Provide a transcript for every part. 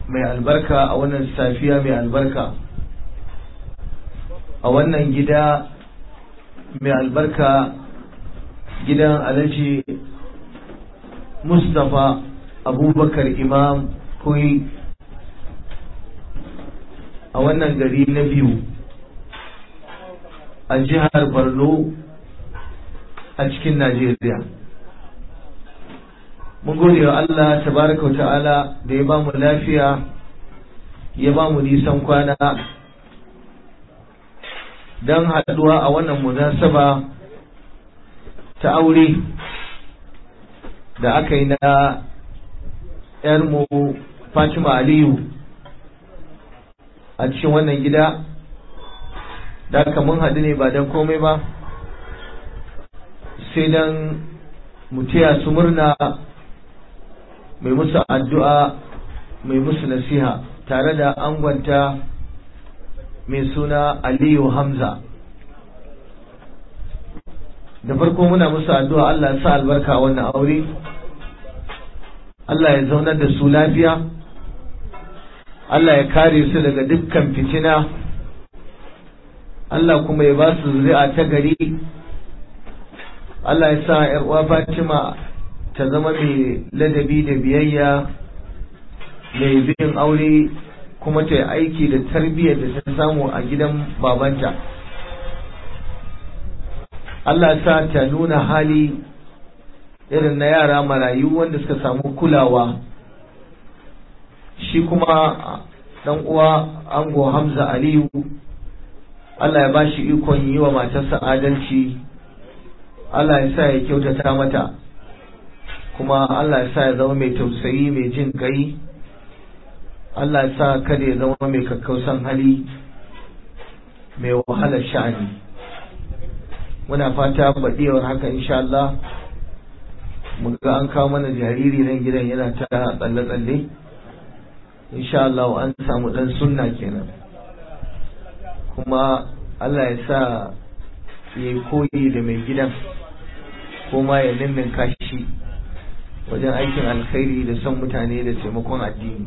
mai albarka a wannan safiya mai albarka a wannan gida mai albarka gidan alhaji mustapha abubakar imam koyi a wannan gari na biyu a jihar borno a cikin najeriya mun gode wa allah tabaraka wa ta'ala da ya bamu lafiya ya bamu nisan kwana don haɗuwa a wannan munasaba ta aure da aka yi na ‘yarmu Fatima Aliyu a cikin wannan gida da aka mun haɗu ne ba don komai ba sai don mutiya su murna mai musu addu'a mai musu nasiha tare da angonta mai suna Aliyu Hamza da farko muna musu addu'a Allah sa albarka wannan aure Allah ya zaunar da su lafiya Allah ya kare su daga dukkan fitina Allah kuma ya ba su zuri'a ta gari Allah ya sa uwa Fatima ta zama mai ladabi da biyayya mai bin aure kuma ta yi aiki da tarbiyyar da ta samu a gidan babanta Allah sa ta nuna hali irin na yara marayu wanda suka samu kulawa shi kuma dan uwa ango Hamza Aliyu Allah ya bashi ikon yi wa matarsa adalci Allah ya sa ya kyautata mata kuma Allah ya sa ya zama mai tausayi mai jin kai Allah ya sa kada ya zama mai kakkausan hali mai wahalar sha'ani muna fata baɗewar haka insha Allah mu ga an kawo mana jariri nan gidan yana ta tsalle-tsalle insha Allah an samu dan sunna kenan kuma Allah ya sa ya koyi da mai gidan kuma ya nimmin kashi wajen aikin alkhairi da son mutane da taimakon addini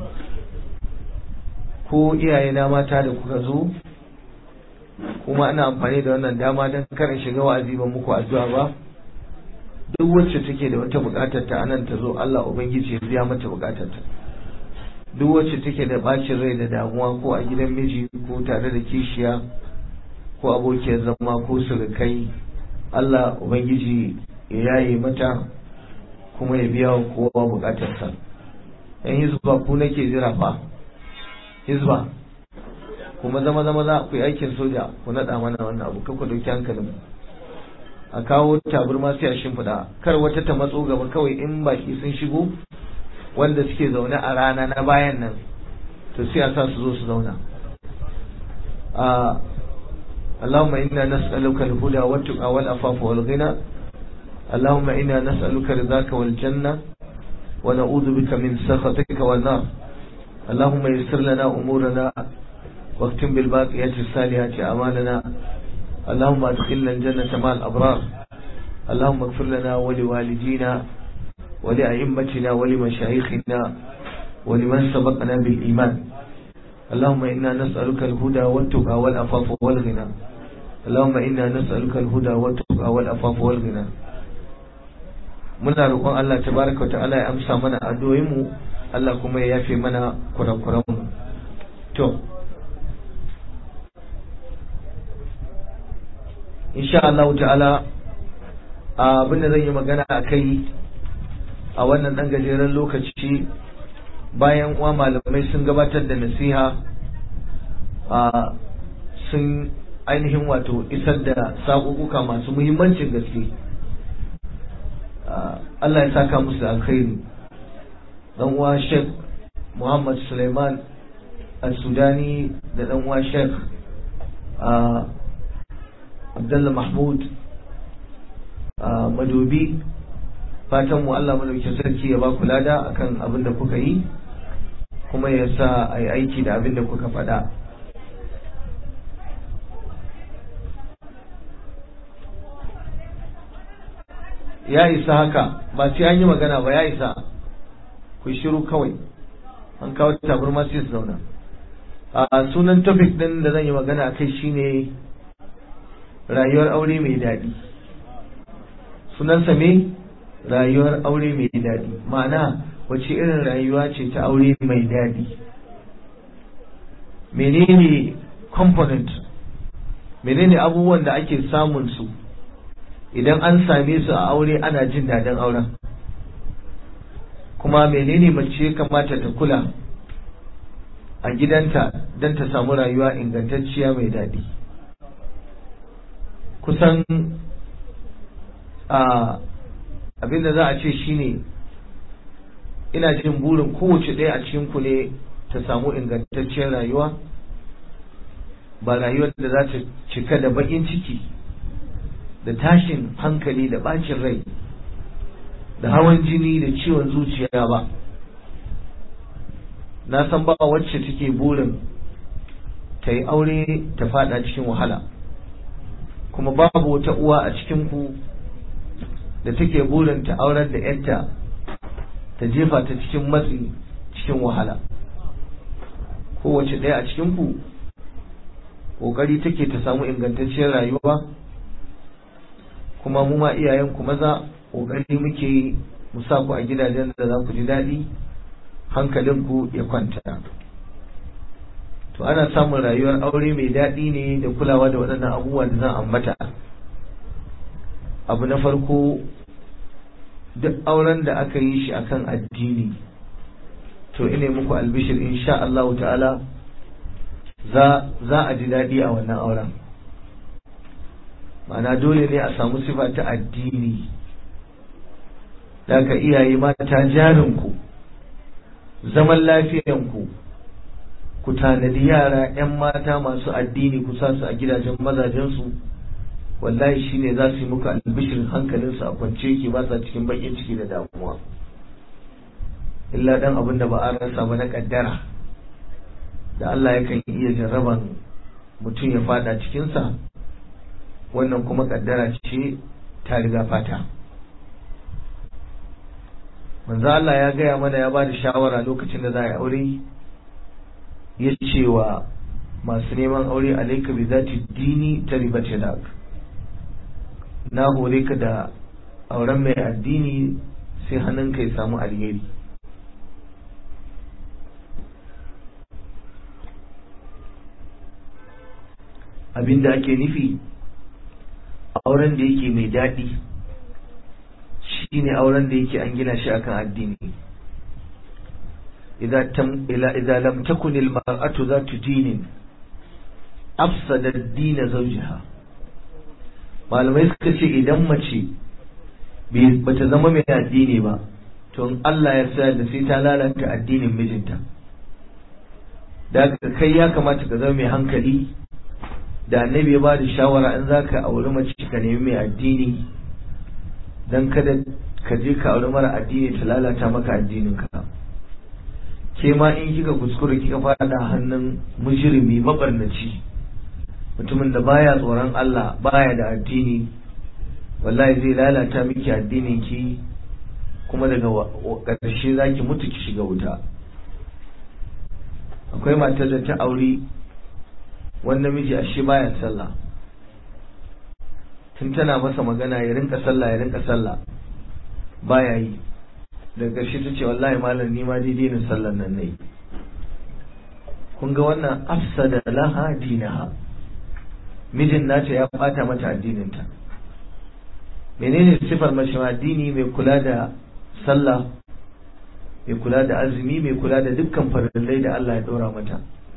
ko iyayena mata da kuka zo kuma ana amfani da wannan dama don karin shiga wa'azi ba muku addu'a ba duk wacce take da wata bukatar ta anan ta zo Allah ubangiji ya biya mata bukatar ta duk wacce take da bacin rai da damuwa ko a gidan miji ko tare da kishiya ko abokiyar zama ko surukai Allah ubangiji ya yaye mata kuma ya biya wa kowa bukatarsa yan hizba ku nake jira fa hizba kuma zama zama za ku yi aikin soja ku naɗa mana wannan abu kan ku ɗauki hankalin a kawo taburma sai a shimfiɗa kar wata ta matso gaba kawai in baki sun shigo wanda suke zaune a rana na bayan nan to sai a sa su zo su zauna اللهم إنا نسألك الهدى والتقى والعفاف والغنى اللهم إنا نسألك رضاك والجنة ونعوذ بك من سخطك والنار اللهم يسر لنا أمورنا واختم بالباقيات الصالحات أعمالنا اللهم أدخلنا الجنة مع الأبرار اللهم اغفر لنا ولوالدينا ولأئمتنا ولمشايخنا ولمن سبقنا بالإيمان اللهم إنا نسألك الهدى والتقى والعفاف والغنى اللهم إنا نسألك الهدى والتقى والعفاف والغنى muna roƙon Allah tabaraka ta'ala ya amsa mana addu'o'inmu Allah kuma ya yafe mana kurakuranmu to insha Allah ta'ala abin da zan yi magana a kai a wannan ɗan gajeren lokaci bayan uwa malamai sun gabatar da nasiha sun ainihin wato isar da saƙuƙuka masu muhimmancin gaske Allah ya saka musu alkhairi dan uwa Sheikh Muhammad Suleiman Al-Sudani da dan uwa Sheikh Abdullah Mahmud Madobi fatan mu Allah madaukakin sarki ya ba ku lada akan abin da kuka yi kuma ya sa a yi aiki da abin da kuka faɗa ya isa haka ba sai an yi magana ba ya isa ku shiru kawai an kawo tabarma sai su zauna a sunan topic din da zan yi magana akai shine rayuwar aure mai daɗi sunansa me rayuwar aure mai daɗi ma'ana wace irin rayuwa ce ta aure mai daɗi menene component menene abubuwan da ake samun su idan an same su a aure ana jin daɗin auren kuma menene mace kamata ta kula a gidanta don ta samu rayuwa ingantacciya mai daɗi kusan a abinda za a ce shine ina jin burin kowace ɗaya a cikinku ne ta samu ingantacciyar rayuwa ba rayuwar da za ta cika da baƙin ciki da tashin hankali da ɓacin rai da hawan jini da ciwon zuciya ba na san ba wacce take burin ta yi aure ta fada cikin wahala kuma babu wata uwa a cikinku da take burin ta aurar da yarta ta jefa ta cikin matsi cikin wahala kowace ɗaya a cikinku ƙoƙari take ta samu ingantacciyar rayuwa kuma mu ma iyayenku maza ƙoƙari muke mu sa ku a gidajen da za ku ji daɗi hankalinku ya kwanta to ana samun rayuwar aure mai daɗi ne da kulawa da waɗannan abubuwa da zan ambata abu na farko duk auren da aka yi shi akan addini to ine muku albishir insha Allah ta'ala za a ji daɗi a wannan auren ma'ana dole ne a samu sifa ta addini da ka iyaye mata jarinku zaman lafiyanku ku tanadi yara 'yan mata masu addini ku sa su a gidajen mazajensu wallahi shine za su yi muku albishirin hankalinsu a kwance ke ba sa cikin bakin ciki da damuwa illa dan abin da ba a rasa ba na kaddara da Allah yakan iya jarraban mutum ya fada cikinsa wannan kuma kaddara ce ta riga fata manzo Allah ya gaya mana ya ba da shawara lokacin da za a yi aure ya ce wa masu neman aure alaika bi zati dini ta ribace da na hore ka da auren mai addini sai hannunka ya samu alheri abinda ake nufi auren da yake mai daɗi shine auren da yake an gina shi akan addini idza lam takun al mar'atu zatu dinin afsada ad-din zawjiha malamai suka ce idan mace bata zama mai addini ba to in Allah ya sa da sai ta lalata addinin mijinta da kai ya kamata ka zama mai hankali da annabi ya ba da shawara in za ka auri mace ka nemi mai addini don kada ka je ka auri mara addini ta lalata maka addinin ka ke ma in kika kuskure kika fada hannun mujrimi mabarnaci mutumin da baya tsoron Allah baya da addini wallahi zai lalata miki addinin ki kuma daga ƙarshe za ki mutu ki shiga wuta akwai matar da ta auri wani namiji ashe baya sallah tun tana masa magana ya rinka sallah ya rinka sallah baya yi daga ƙarshe ta ce wallahi malam ni ma daidai na sallan nan ne kun ga wannan afsada laha dinaha mijin nata ya bata mata addininta menene sifar mace addini mai kula da sallah mai kula da azumi mai kula da dukkan farillai da Allah ya ɗora mata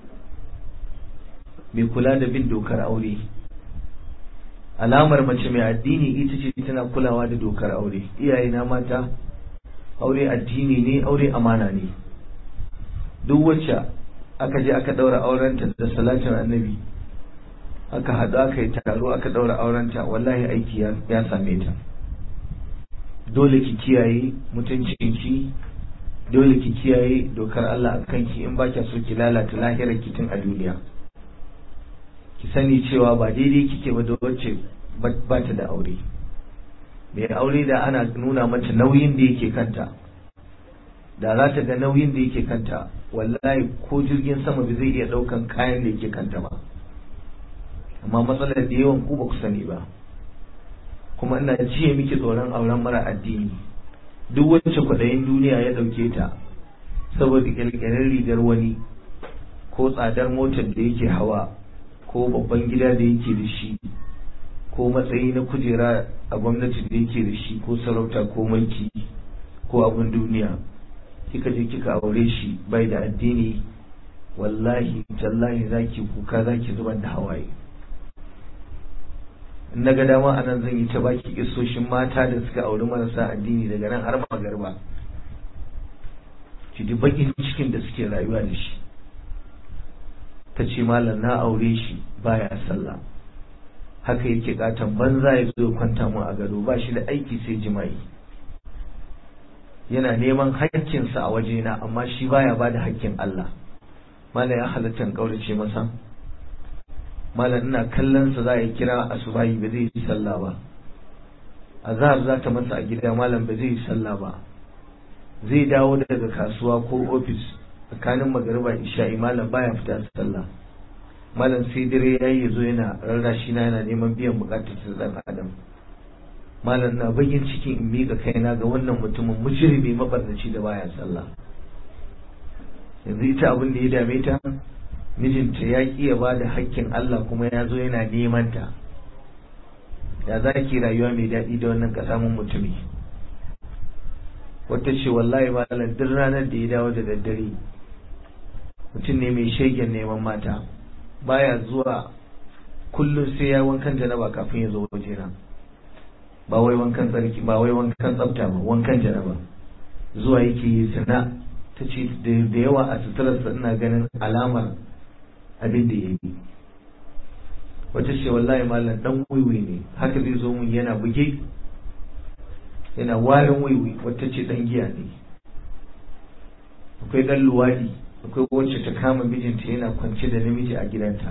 mai kula da bin dokar aure alamar mace mai addini ita ce tana kulawa da dokar aure iyaye na mata aure addini ne aure amana ne duk wacce aka je aka daura aurenta da salatin annabi aka haɗu aka yi taro aka daura aurenta wallahi aiki ya same ta dole ki kiyaye mutuncinki dole ki kiyaye dokar Allah a kanki in ba so ki lalata lahirar ki tun a duniya ki sani cewa ba daidai kike ba da wacce ba ta da aure mai aure da ana nuna mata nauyin da yake kanta da za ta ga nauyin da yake kanta wallahi ko jirgin sama ba zai iya ɗaukan kayan da yake kanta ba amma matsalar da yawan ku ba ku sani ba kuma ina jiya miki tsoron auren mara addini duk wacce kwaɗayin duniya ya ɗauke ta saboda ƙirƙirar rigar wani ko tsadar motar da yake hawa ko babban gida da yake da shi ko matsayi na kujera a gwamnati da yake da shi ko sarauta ko mulki ko abin duniya kika je kika aure shi bai da addini wallahi tallahi zaki kuka zaki zubar da hawaye na ga dama a nan zan yi ta baki isoshin mata da suka auri marasa addini daga nan har magarba ki ji bakin cikin da suke rayuwa da shi ta ce malam na aure shi baya sallah haka yake katon banza ya zo kwanta mu a gado ba shi da aiki sai jima'i yana neman haƙƙinsa a wajena amma shi baya ba da haƙƙin Allah malam ya halatta kaurace masa malam ina kallon sa za a kira asubahi ba zai yi sallah ba azhar za ta masa a gida malam ba zai yi sallah ba zai dawo daga kasuwa ko ofis tsakanin magariba isha'i malam baya fita sallah malam sai dare ya yi zo yana rarrashi na yana neman biyan bukatar sa dan adam malam na bayin cikin in miƙa kaina ga wannan mutumin mujrimi mabarnaci da baya sallah yanzu ita abin da ya dame ta mijinta ya ƙi ya ba da hakkin Allah kuma ya zo yana neman ta ya za ki rayuwa mai daɗi da wannan ƙasamin mutumi wata ce wallahi malam duk ranar da ya dawo da daddare mutum ne mai shegen neman mata baya zuwa kullum sai ya wankan janaba kafin ya zo wajena ba wai wankan tsarki ba wai wankan tsafta ba wankan janaba zuwa yake yi sana ta ce da yawa a suturarsa ina ganin alamar abin da ya yi wata ce wallahi malam dan wiwi ne haka zai zo mun yana buge yana warin wiwi wata ce dan giya ne akwai dan luwadi akwai wacce ta kama mijinta yana kwance da namiji a gidanta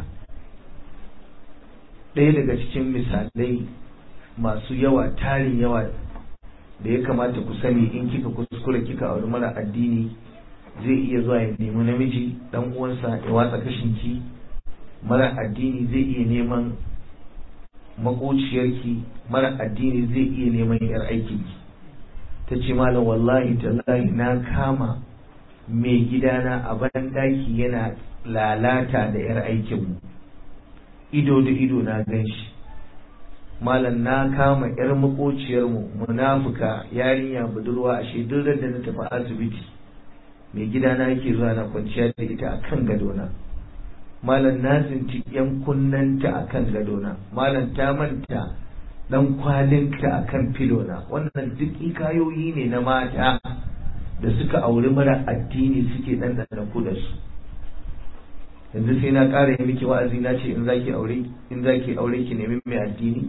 ɗaya daga cikin misalai masu yawa tarin yawa da ya kamata ku sani in kika kuskure kika auri mara addini zai iya zuwa ya nemi namiji dan uwansa ya watsa kashinki mara addini zai iya neman makociyarki mara addini zai iya neman yar aikinki ta ce malam wallahi tallahi na kama mai gidana a ban daki yana lalata da yar aikinmu ido da ido na gan shi malam na kama yar makociyarmu munafuka yarinya budurwa a duk da na tafi asibiti mai gidana yake zuwa na kwanciya da ita a kan gadona malam na tsinci yan kunnanta a kan gadona malam ta manta dan kwalinta a kan filona wannan duk ikayoyi ne na mata da suka auri mara addini suke ɗanɗana ku da su yanzu sai na ƙara yi miki wa'azi na ce in zaki aure in zaki aure ki nemi mai addini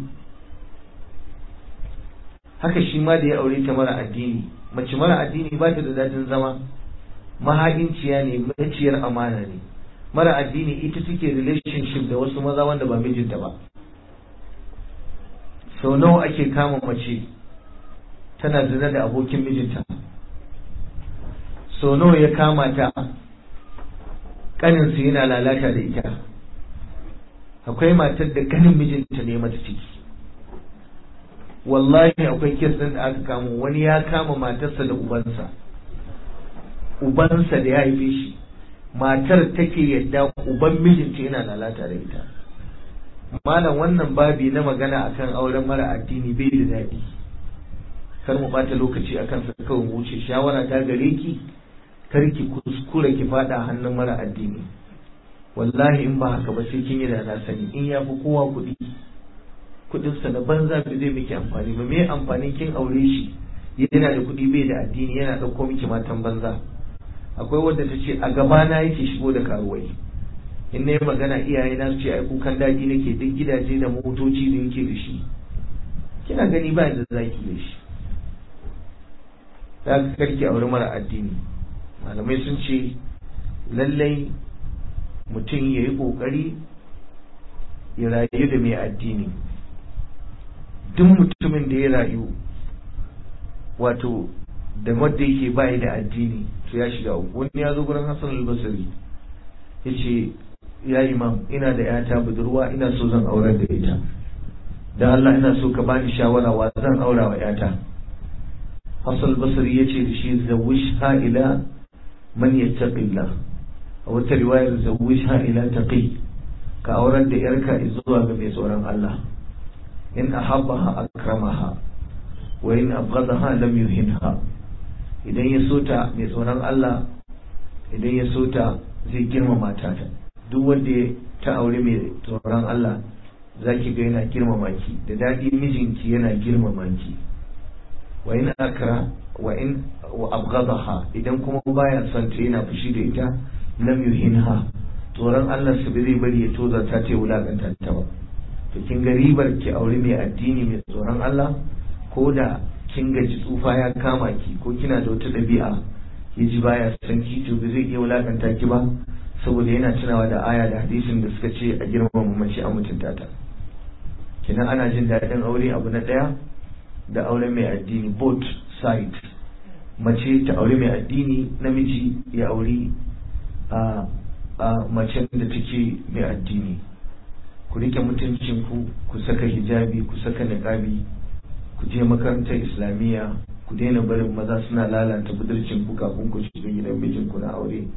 haka shi ma da ya aure ta mara addini mace mara addini ba ta da dadin zama mahaɗinciya ne maciyar amana ne mara addini ita take relationship da wasu maza wanda ba mijinta ba sau nawa ake kama mace tana zina da abokin mijinta sau nawa ya kama ta kaninsu yana lalata da ita akwai matar da kanin mijinta ne mata ciki wallahi akwai kes ɗin da aka kama wani ya kama matarsa da ubansa ubansa da ya haife shi matar take yadda uban mijinta yana lalata da ita malam wannan babi na magana akan auren mara addini bai da daɗi kar mu bata lokaci akan sa kawai mu wuce shawara ta gare ki kar ki kuskura ki fada hannun mara addini wallahi in ba haka ba sai kin yi da na sani in ya fi kowa kuɗi kuɗinsa na banza bai zai miki amfani ba me amfanin kin aure shi yana da kuɗi bai da addini yana ɗauko miki matan banza akwai wadda ta ce a gabana yake shigo da karuwai in na yi magana iyaye na su ce ai kukan daji nake duk gidaje da motoci da yake da shi kina gani ba da zaki da shi za ka karki aure mara addini malamai sun ce lallai mutum ya yi ƙoƙari ya rayu da mai addini duk mutumin da ya rayu wato da wadda yake bayi da addini to ya shiga uku wani ya zo gurin Hassan al-Basri yace ya imam ina da yata budurwa ina so zan aurar da ita da Allah ina so ka bani shawara wa zan aura wa yata Hassan al-Basri yace da shi zawishha ila man yattaqillah a wata riwayar zawishha ila taqi ka aurar da yarka zuwa ga mai tsoron Allah in ahabbaha akramaha wa in abghadaha lam yuhinha idan ya so ta mai tsoron Allah idan ya so ta zai girmama ta duk wanda ta aure mai tsoron Allah zaki ga yana girmama ki da dadi mijinki yana girmama ki wa in akra wa in wa abghadaha idan kuma baya son ta yana fushi da ita lam yuhinha tsoron Allah su zai bari ya tozarta ta wulakanta ta ba to kin ga ribar ki aure mai addini mai tsoron Allah ko da kin gaji tsufa ya kama ki ko kina da wata ɗabi'a ya ji baya san ki to ba zai iya wulakanta ki ba saboda yana tunawa da aya da hadisin da suka ce a girmama mace a mutunta ta kina ana jin daɗin aure abu na ɗaya da aure mai addini both side mace ta aure mai addini namiji ya auri a a macen da take mai addini ku rike mutuncin ku ku saka hijabi ku saka niqabi ku je makarantar islamiyya ku daina barin maza suna lalata budurcin ku kafin ku shiga gidan mijin ku na aure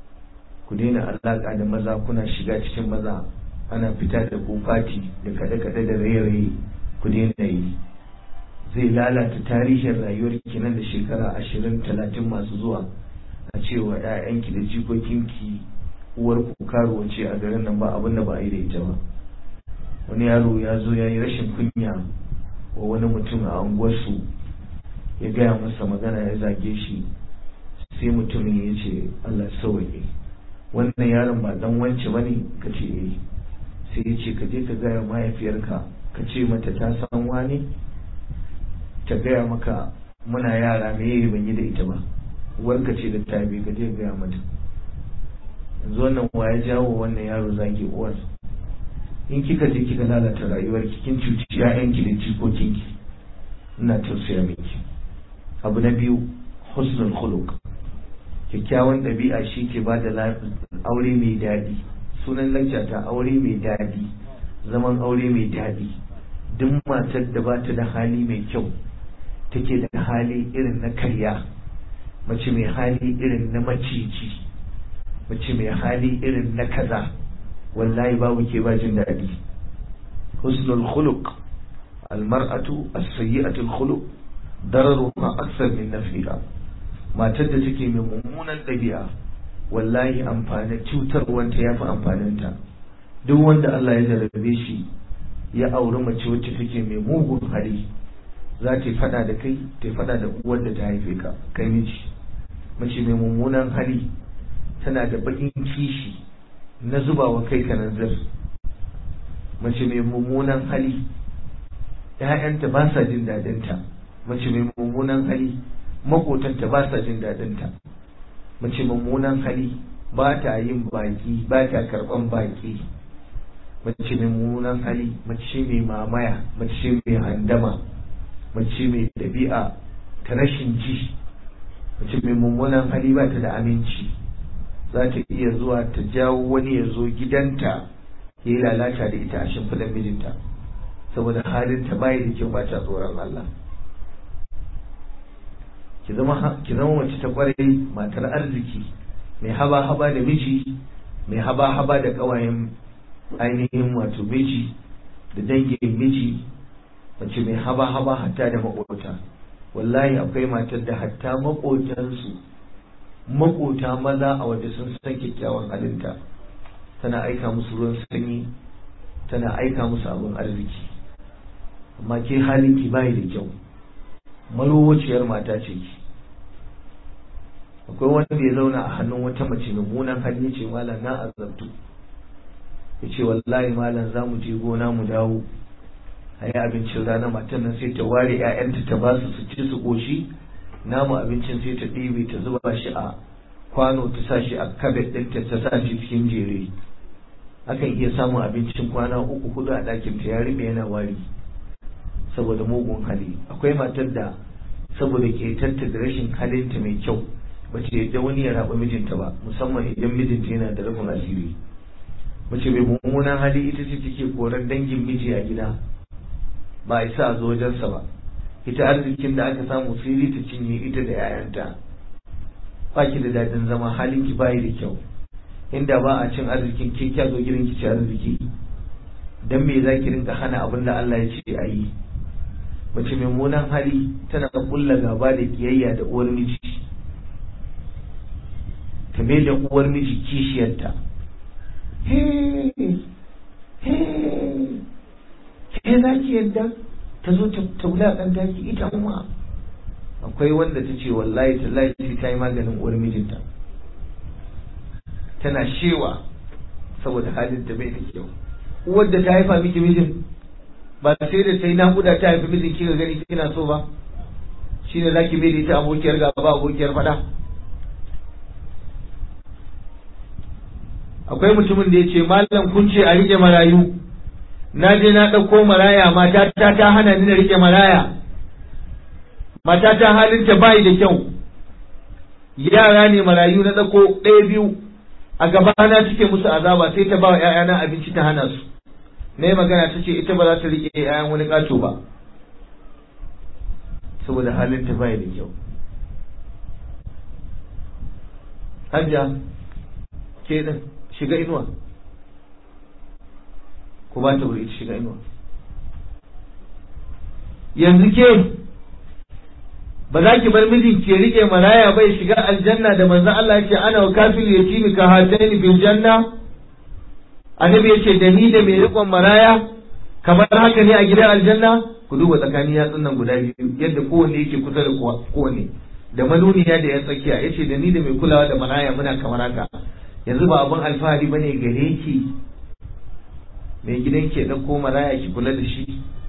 ku daina alaka da maza kuna shiga cikin maza ana fita da ku fati da kaɗe-kaɗe da raye-raye ku daina yi zai lalata tarihin rayuwar ki nan da shekara ashirin talatin masu zuwa a cewa 'ya'yanki da jikokinki uwar ku karuwa ce a garin nan ba abin da ba a yi da ita ba wani yaro ya zo ya yi rashin kunya wa wani mutum a unguwarsu ya gaya masa magana ya zage shi sai mutumin ya ce Allah sauwaye wannan yaron ba dan wance bane ka ce eh sai ya ce ka je ka gaya mahaifiyarka ka ce mata ta san wani ta gaya maka muna yara me yayi ban yi da ita ba uwarka ce da ta bi ka je gaya mata yanzu wannan wa ya jawo wannan yaro zage uwar in kika je kika lalata rayuwar ki kin cuci ƴaƴanki da jikokinki ina tausaya miki abu na biyu husnul khuluq kyakkyawan ɗabi'a shi ke ba da aure mai daɗi sunan lacca ta aure mai daɗi zaman aure mai daɗi duk matar da ba ta da hali mai kyau take da hali irin na karya mace mai hali irin na maciji mace mai hali irin na kaza wallahi babu ke ba jin daɗi husnul khuluq almar'atu as-sayyi'atu al-khuluq dararuha akthar min nafiha matar da take mai mummunan ɗabi'a wallahi amfani cutar wanta yafi amfaninta duk wanda Allah ya jarabe shi ya auri mace wacce take mai mugun hali za ta fada da kai ta fada da uwar da ta haife ka kai miji mace mai mummunan hali tana da bakin kishi na zuba wa kai kananzir mace mai mummunan hali ‘ya'yanta ba sa jin daɗinta mace mai mummunan hali makotanta ba sa jin daɗinta mace mummunan hali ba ta yin baki ba ta karɓan baki mace mai mummunan hali mace mai mamaya mace mai handama mace mai ɗabi'a ta rashin ji mace mai mummunan hali ba ta da aminci za ta iya zuwa ta jawo wani ya zo gidanta ya yi lalata da ita a shimfiɗar mijinta saboda halin ta bayi da kyau ba ta tsoron Allah ki zama ki zama mace ta kwarai matar arziki mai haba haba da miji mai haba haba da ƙawayen ainihin wato miji da dangin miji mace mai haba haba hatta da maƙota wallahi akwai matar da hatta maƙotansu makota maza a waje sun san kyakkyawan halinta tana aika musu ruwan sanyi tana aika musu abin arziki amma ke halin ki bayi da kyau marowaciyar mata ce ki akwai wanda ya zauna a hannun wata mace mummunan hali ya ce malam na azabtu ya ce wallahi malam za mu je gona mu dawo a yi abincin rana matan nan sai ta ware 'ya'yanta ta ba su su ci su ƙoshi namu abincin sai ta ɗebe ta zuba shi a kwano ta sa shi a kabet ɗinta ta sa shi cikin jere akan iya samun abincin kwana uku hudu a ɗakin ta ya riɓe yana wari saboda mugun hali akwai matar da saboda ketanta da rashin halinta mai kyau bace yadda wani ya raba mijinta ba musamman idan mijinta yana da rufin asiri mace mai mummunan hali ita ce take koran dangin miji a gida ba a isa a zo wajensa ba ita arzikin da aka samu sirri ta cinye ita da 'ya'yanta ba ki da daɗin zama halin ki bayi da kyau inda ba a cin arzikin ke kya zo gidan ki ci arziki dan me za ki rinka hana abin da Allah ya ce a yi mace mai mummunan hali tana kulla gaba da kiyayya da uwar miji ta mai da uwar miji kishiyarta ke za ki yadda ta zo ta wulaƙanta ki ita kuma akwai wanda ta ce wallahi tallahi sai ta yi maganin uwar mijinta tana shewa saboda halin da bai da kyau uwar da ta haifa miki mijin ba sai da ta yi naƙuda ta haifi mijin kika gani kina so ba shine zaki bai da ita abokiyar gaba abokiyar fada akwai mutumin da ya ce malam kun ce a rike marayu na je na ɗauko maraya mata ta ta hana ni na rike maraya mata ta halinta bayi da kyau yara ne marayu na ɗauko ɗaya biyu a gabana suke musu azaba sai ta ba wa ‘ya'yana abinci ta hana su na yi magana ta ce ita ba za ta rike ‘ya'yan wani ƙato ba saboda halinta bayi da kyau hajja ke ɗin shiga inuwa ku ba ta wuri ita shiga inuwa yanzu ke ba za ki bar mijin ke rike maraya bai shiga aljanna da manzon Allah yace ana wa kafil yatimi ka hataini bil janna annabi yace da ni da mai rikon maraya kamar haka ne a gidan aljanna ku duba tsakanin yatsun nan guda biyu yadda kowanne yake kusa da kowanne da manuniya da ya tsakiya yace da ni da mai kulawa da maraya muna kamar haka yanzu ba abin alfahari bane gare ki mai gidan ke ɗauko maraya ki kula da shi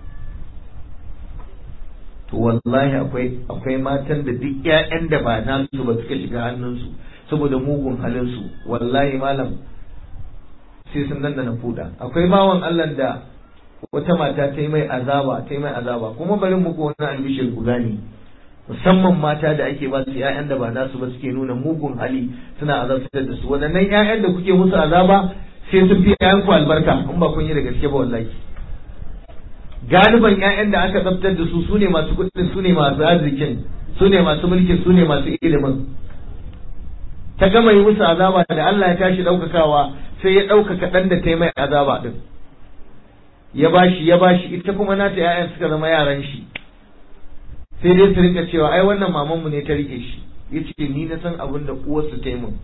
to wallahi akwai akwai matan da duk ƴaƴan da ba nasu ba suka shiga hannunsu saboda mugun halinsu wallahi malam sai sun nan da na fuda akwai bawan Allah da wata mata ta yi mai azaba ta yi mai azaba kuma bari muku wani albishir ku gane musamman mata da ake ba su ƴaƴan da ba nasu ba suke nuna mugun hali suna azabtar da su waɗannan ƴaƴan da kuke musu azaba sai sun fi ƴaƴan ku albarka in ba kun yi da gaske ba wallahi galiban ƴaƴan da aka tsabtar da su sune masu kuɗin sune masu arzikin sune masu mulki sune masu ilimin ta gama yi musu azaba da Allah ya tashi ɗaukakawa sai ya ɗaukaka ɗan da ta yi mai azaba ɗin ya bashi ya bashi ita kuma nata ƴaƴan suka zama yaran shi sai dai su rika cewa ai wannan mamanmu ne ta rike shi ya ce ni na san abin da uwarsu ta yi mun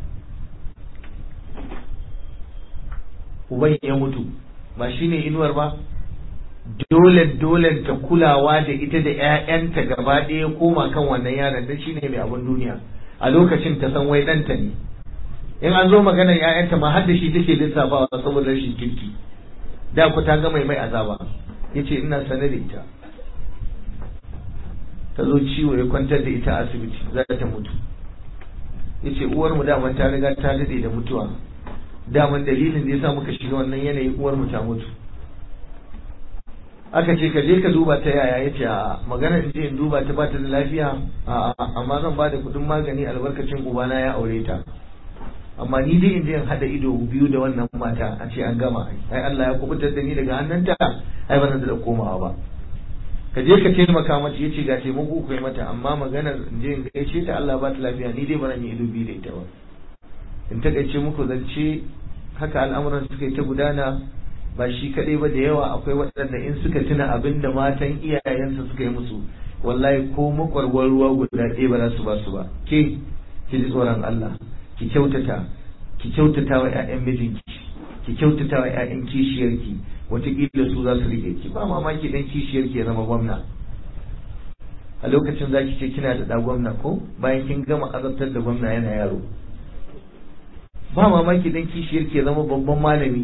uban ya mutu ba shi ne inuwar ba dole dole ta kulawa da ita da 'ya'yanta gaba ɗaya koma kan wannan yaron dan shine mai abin duniya a lokacin ta san wai ɗanta ne in an zo maganar 'ya'yanta ma har da shi take lissafawa saboda rashin kirki da ku ta ga mai mai azaba yace ina sane da ita ta zo ciwo ya kwantar da ita a asibiti za ta mutu yace uwar mu daman ta riga ta dade da mutuwa daman dalilin da yasa muka shiga wannan yanayi uwar mu ta mutu aka ce ka je ka duba ta yaya yace a magana in je in duba ta bata da lafiya a amma zan ba da kudin magani albarkacin ubana ya aure ta amma ni dai in je in hada ido biyu da wannan mata a ce an gama ai Allah ya kubutar da ni daga hannunta ai ba zan da komawa ba ka je ka taimaka mata yace ga taimako ku yi mata amma maganar in je in gaishe ta Allah ba ta lafiya ni dai ba zan yi ido biyu da ita ba in takaice muku zance haka al'amuran suka yi ta gudana ba shi kaɗai ba da yawa akwai waɗanda in suka tuna abin da matan iyayensu suka yi musu wallahi ko makwarwar ruwa guda ɗaya ba za su ba su ba ke ki ji tsoron Allah ki kyautata ki kyautata wa ƴaƴan mijinki ki kyautata wa ƴaƴan kishiyarki wataƙila su za su rike ki ba mamaki dan kishiyarki ya zama gwamna a lokacin za ki ce kina da ɗa gwamna ko bayan kin gama azabtar da gwamna yana yaro ba mamaki dan kishiyarki ya zama babban malami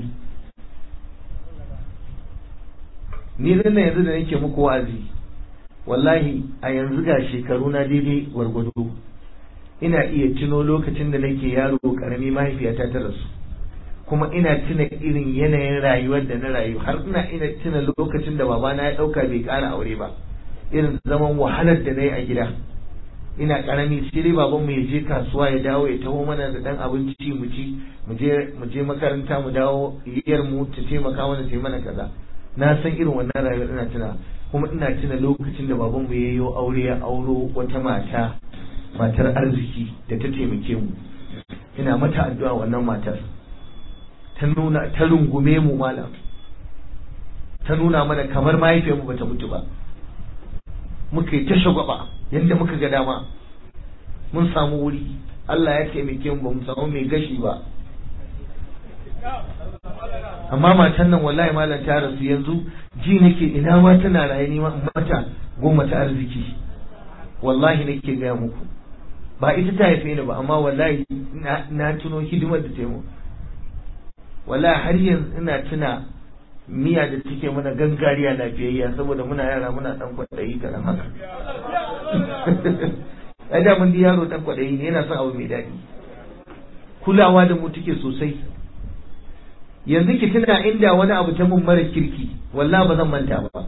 ni zan yanzu da nake muku wa'azi wallahi a yanzu ga shekaru na daidai gwargwado ina iya tuno lokacin da nake yaro karami mahaifiyata ta rasu kuma ina tuna irin yanayin rayuwar da na rayu har ina ina tuna lokacin da babana ya dauka bai kara aure ba irin zaman wahalar da na yi a gida ina karami sai dai baban mu ya je kasuwa ya dawo ya taho mana da dan abinci mu ci mu je mu je makaranta mu dawo yiyar mu ta taimaka mana ta mana kaza na san irin wannan rayuwar ina tuna kuma ina tuna lokacin da baban mu yayyo aure ya auro wata mata matar arziki da ta taimake mu ina mata addu'a wannan matar ta nuna ta rungume mu malam ta nuna mana kamar mahaifiyar mu bata mutu ba muka yi ta shagwaba yadda muka ga dama mun samu wuri Allah ya taimake mu ba mu samu mai gashi ba amma matan nan wallahi malam ta rasu yanzu ji nake ina ma tana raye ni mata goma ta arziki wallahi nake gaya muku ba ita ta haife ni ba amma wallahi na tuno hidimar da ta yi wallahi har yanzu ina tuna miya da take mana gangariya lafiyayya saboda muna yara muna dan kwaɗayi kaɗan haka ai da mun yaro dan kwaɗayi ne yana son abu mai daɗi kulawa da mu take sosai yanzu ki tuna inda wani abu ta mun mara kirki wallahi ba zan manta ba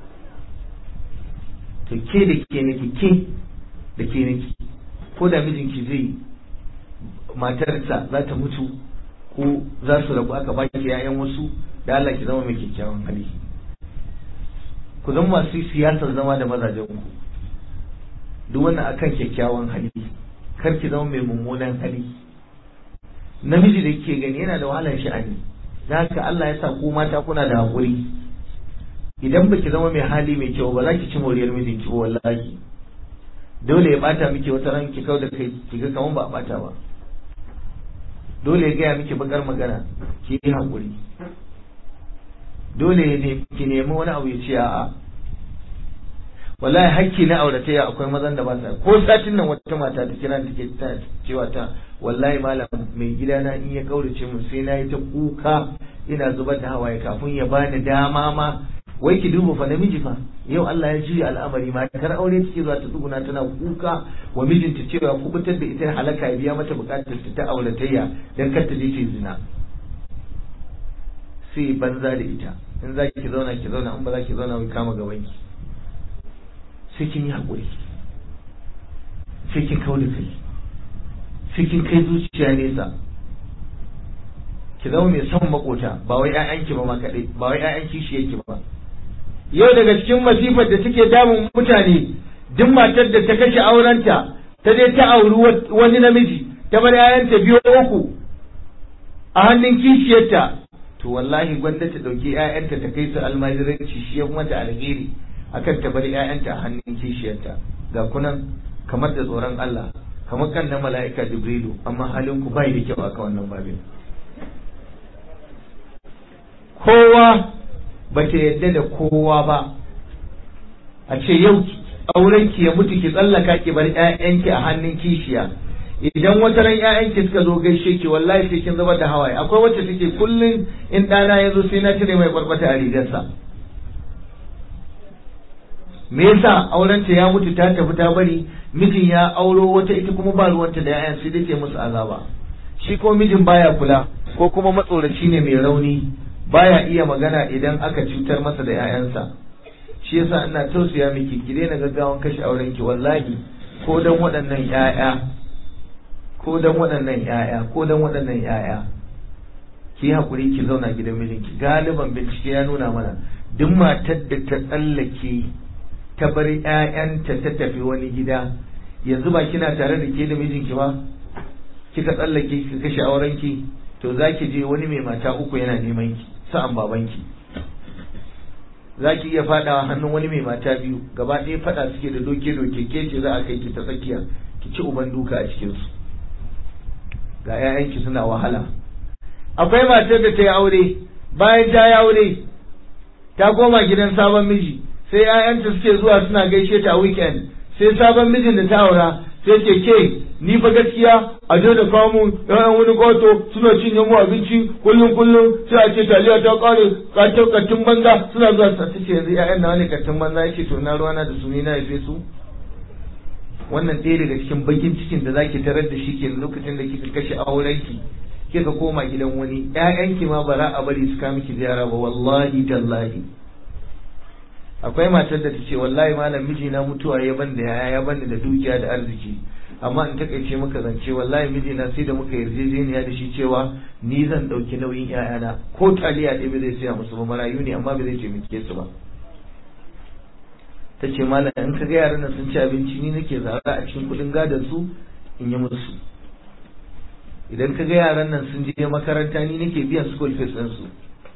to ke da ke nake ke da ke nake ko da mijinki zai matarsa za ta mutu ko za su rabu aka baki yayan wasu da Allah ki zama mai kyakkyawan hali ku zama masu siyasar zama da mazajen ku duk wannan akan kyakkyawan hali kar ki zama mai mummunan hali namiji da kike gani yana da wahalar sha'ani da haka Allah ya sa ku mata kuna da hakuri idan baki zama mai hali mai kyau ba za ki ci moriyar mijinki ba wallahi dole ya bata miki wata ran ki kau da kai ki ga kaman ba a bata ba dole ya gaya miki bakar magana ki yi hakuri dole ne ki nemi wani abu ya ce a'a wallahi hakki na auratayya akwai mazan da ba sa ko satin nan wata mata ta kira take ta cewa ta wallahi malam mai gidana in ya kaurace mu sai na yi ta kuka ina zubar da hawaye kafin ya bani dama ma wai ki duba fa namiji fa yau Allah ya juya al'amari ma kar aure take zuwa ta tsuguna tana kuka wa mijinta cewa kubutar da ita halaka ya biya mata bukatar ta ta auratayya dan kar ta je ta zina sai banza da ita in za ki zauna ki zauna in ba za ki zauna wai kama gaban ki sai kin yi hakuri sai kin kawo da kai sai kin kai zuciya nesa ki zama mai son makota ba wai ƴaƴanki ba ma kaɗai ba wai ƴaƴan kishi yake ba yau daga cikin masifar da take damun mutane duk matar da ta kashe aurenta ta je ta auri wani namiji ta bar ƴaƴanta biyu uku a hannun kishiyarta to wallahi gwanda ta ɗauki ƴaƴanta ta kai su almajiranci shi ya mata alheri akan ta bar ƴaƴanta a hannun kishiyarta ga kunan kamar da tsoron Allah kamar kan na mala'ika Jibrilu amma halin ku bai da kyau aka wannan babin kowa ba ta yadda da kowa ba a ce yau aurenki ya mutu ki tsallaka ki bar ƴaƴanki a hannun kishiya idan wata ran ƴaƴanki suka zo gaishe ki wallahi sai kin zubar da hawaye akwai wacce take kullun in ɗana ya zo sai na cire mai barbata a rigarsa me yasa aurenta ya mutu ta tafi ta bari mijin ya auro wata ita kuma ba ruwanta da ƴaƴan sai dai musu azaba shi ko mijin baya kula ko kuma matsoraci ne mai rauni baya iya magana idan aka cutar masa da 'ya'yansa shi yasa ina tausaya miki ki daina gaggawan kashe auren ki wallahi ko dan waɗannan 'ya'ya ko dan waɗannan 'ya'ya ko dan waɗannan 'ya'ya ki hakuri ki zauna gidan mijinki galiban bincike ya nuna mana duk matar da ta tsallake ta bar 'ya'yanta ta tafi wani gida yanzu ba kina tare da ke da mijinki ba kika tsallake ki kashe aurenki to za ki je wani mai mata uku yana neman ki sa'an babanki za ki iya fadawa hannun wani mai mata biyu gaba ɗaya fada suke da doke doke ke ce za a kai ki ta tsakiya ki ci uban duka a cikinsu ga 'ya'yanki suna wahala akwai matar da ta yi aure bayan ta yi aure ta koma gidan sabon miji sai 'ya'yanta suke zuwa suna gaishe ta a weekend sai sabon mijin da ta aura sai ce ke ni fa gaskiya a je da kawo mun yawan wani goto suna cinye mu abinci kullum kullum sai a ce taliya ta kare katon kattun banza suna zuwa sa ta ce yanzu ƴaƴan nawa ne kattun banza yake to na ruwana da su ni na haife su wannan ɗaya daga cikin bakin cikin da zaki tarar da shi ke lokacin da kika kashe aurenki kika koma gidan wani ƴaƴanki ma ba za a bari su kawo miki ziyara ba wallahi tallahi akwai matar da ta ce wallahi malam mijina mutuwa ya ban da yaya ya ban da dukiya da arziki amma in takaice maka zance wallahi mijina sai da muka yarjejeniya da shi cewa ni zan ɗauki nauyin ƴaƴana ko taliya ɗaya ba zai siya musu ba marayu ne amma ba zai taimake su ba ta ce malam in ka ga yaran nan sun ci abinci ni nake zara a cikin kuɗin gadon su in yi musu idan ka ga yaran nan sun je makaranta ni nake biyan school fees ɗin su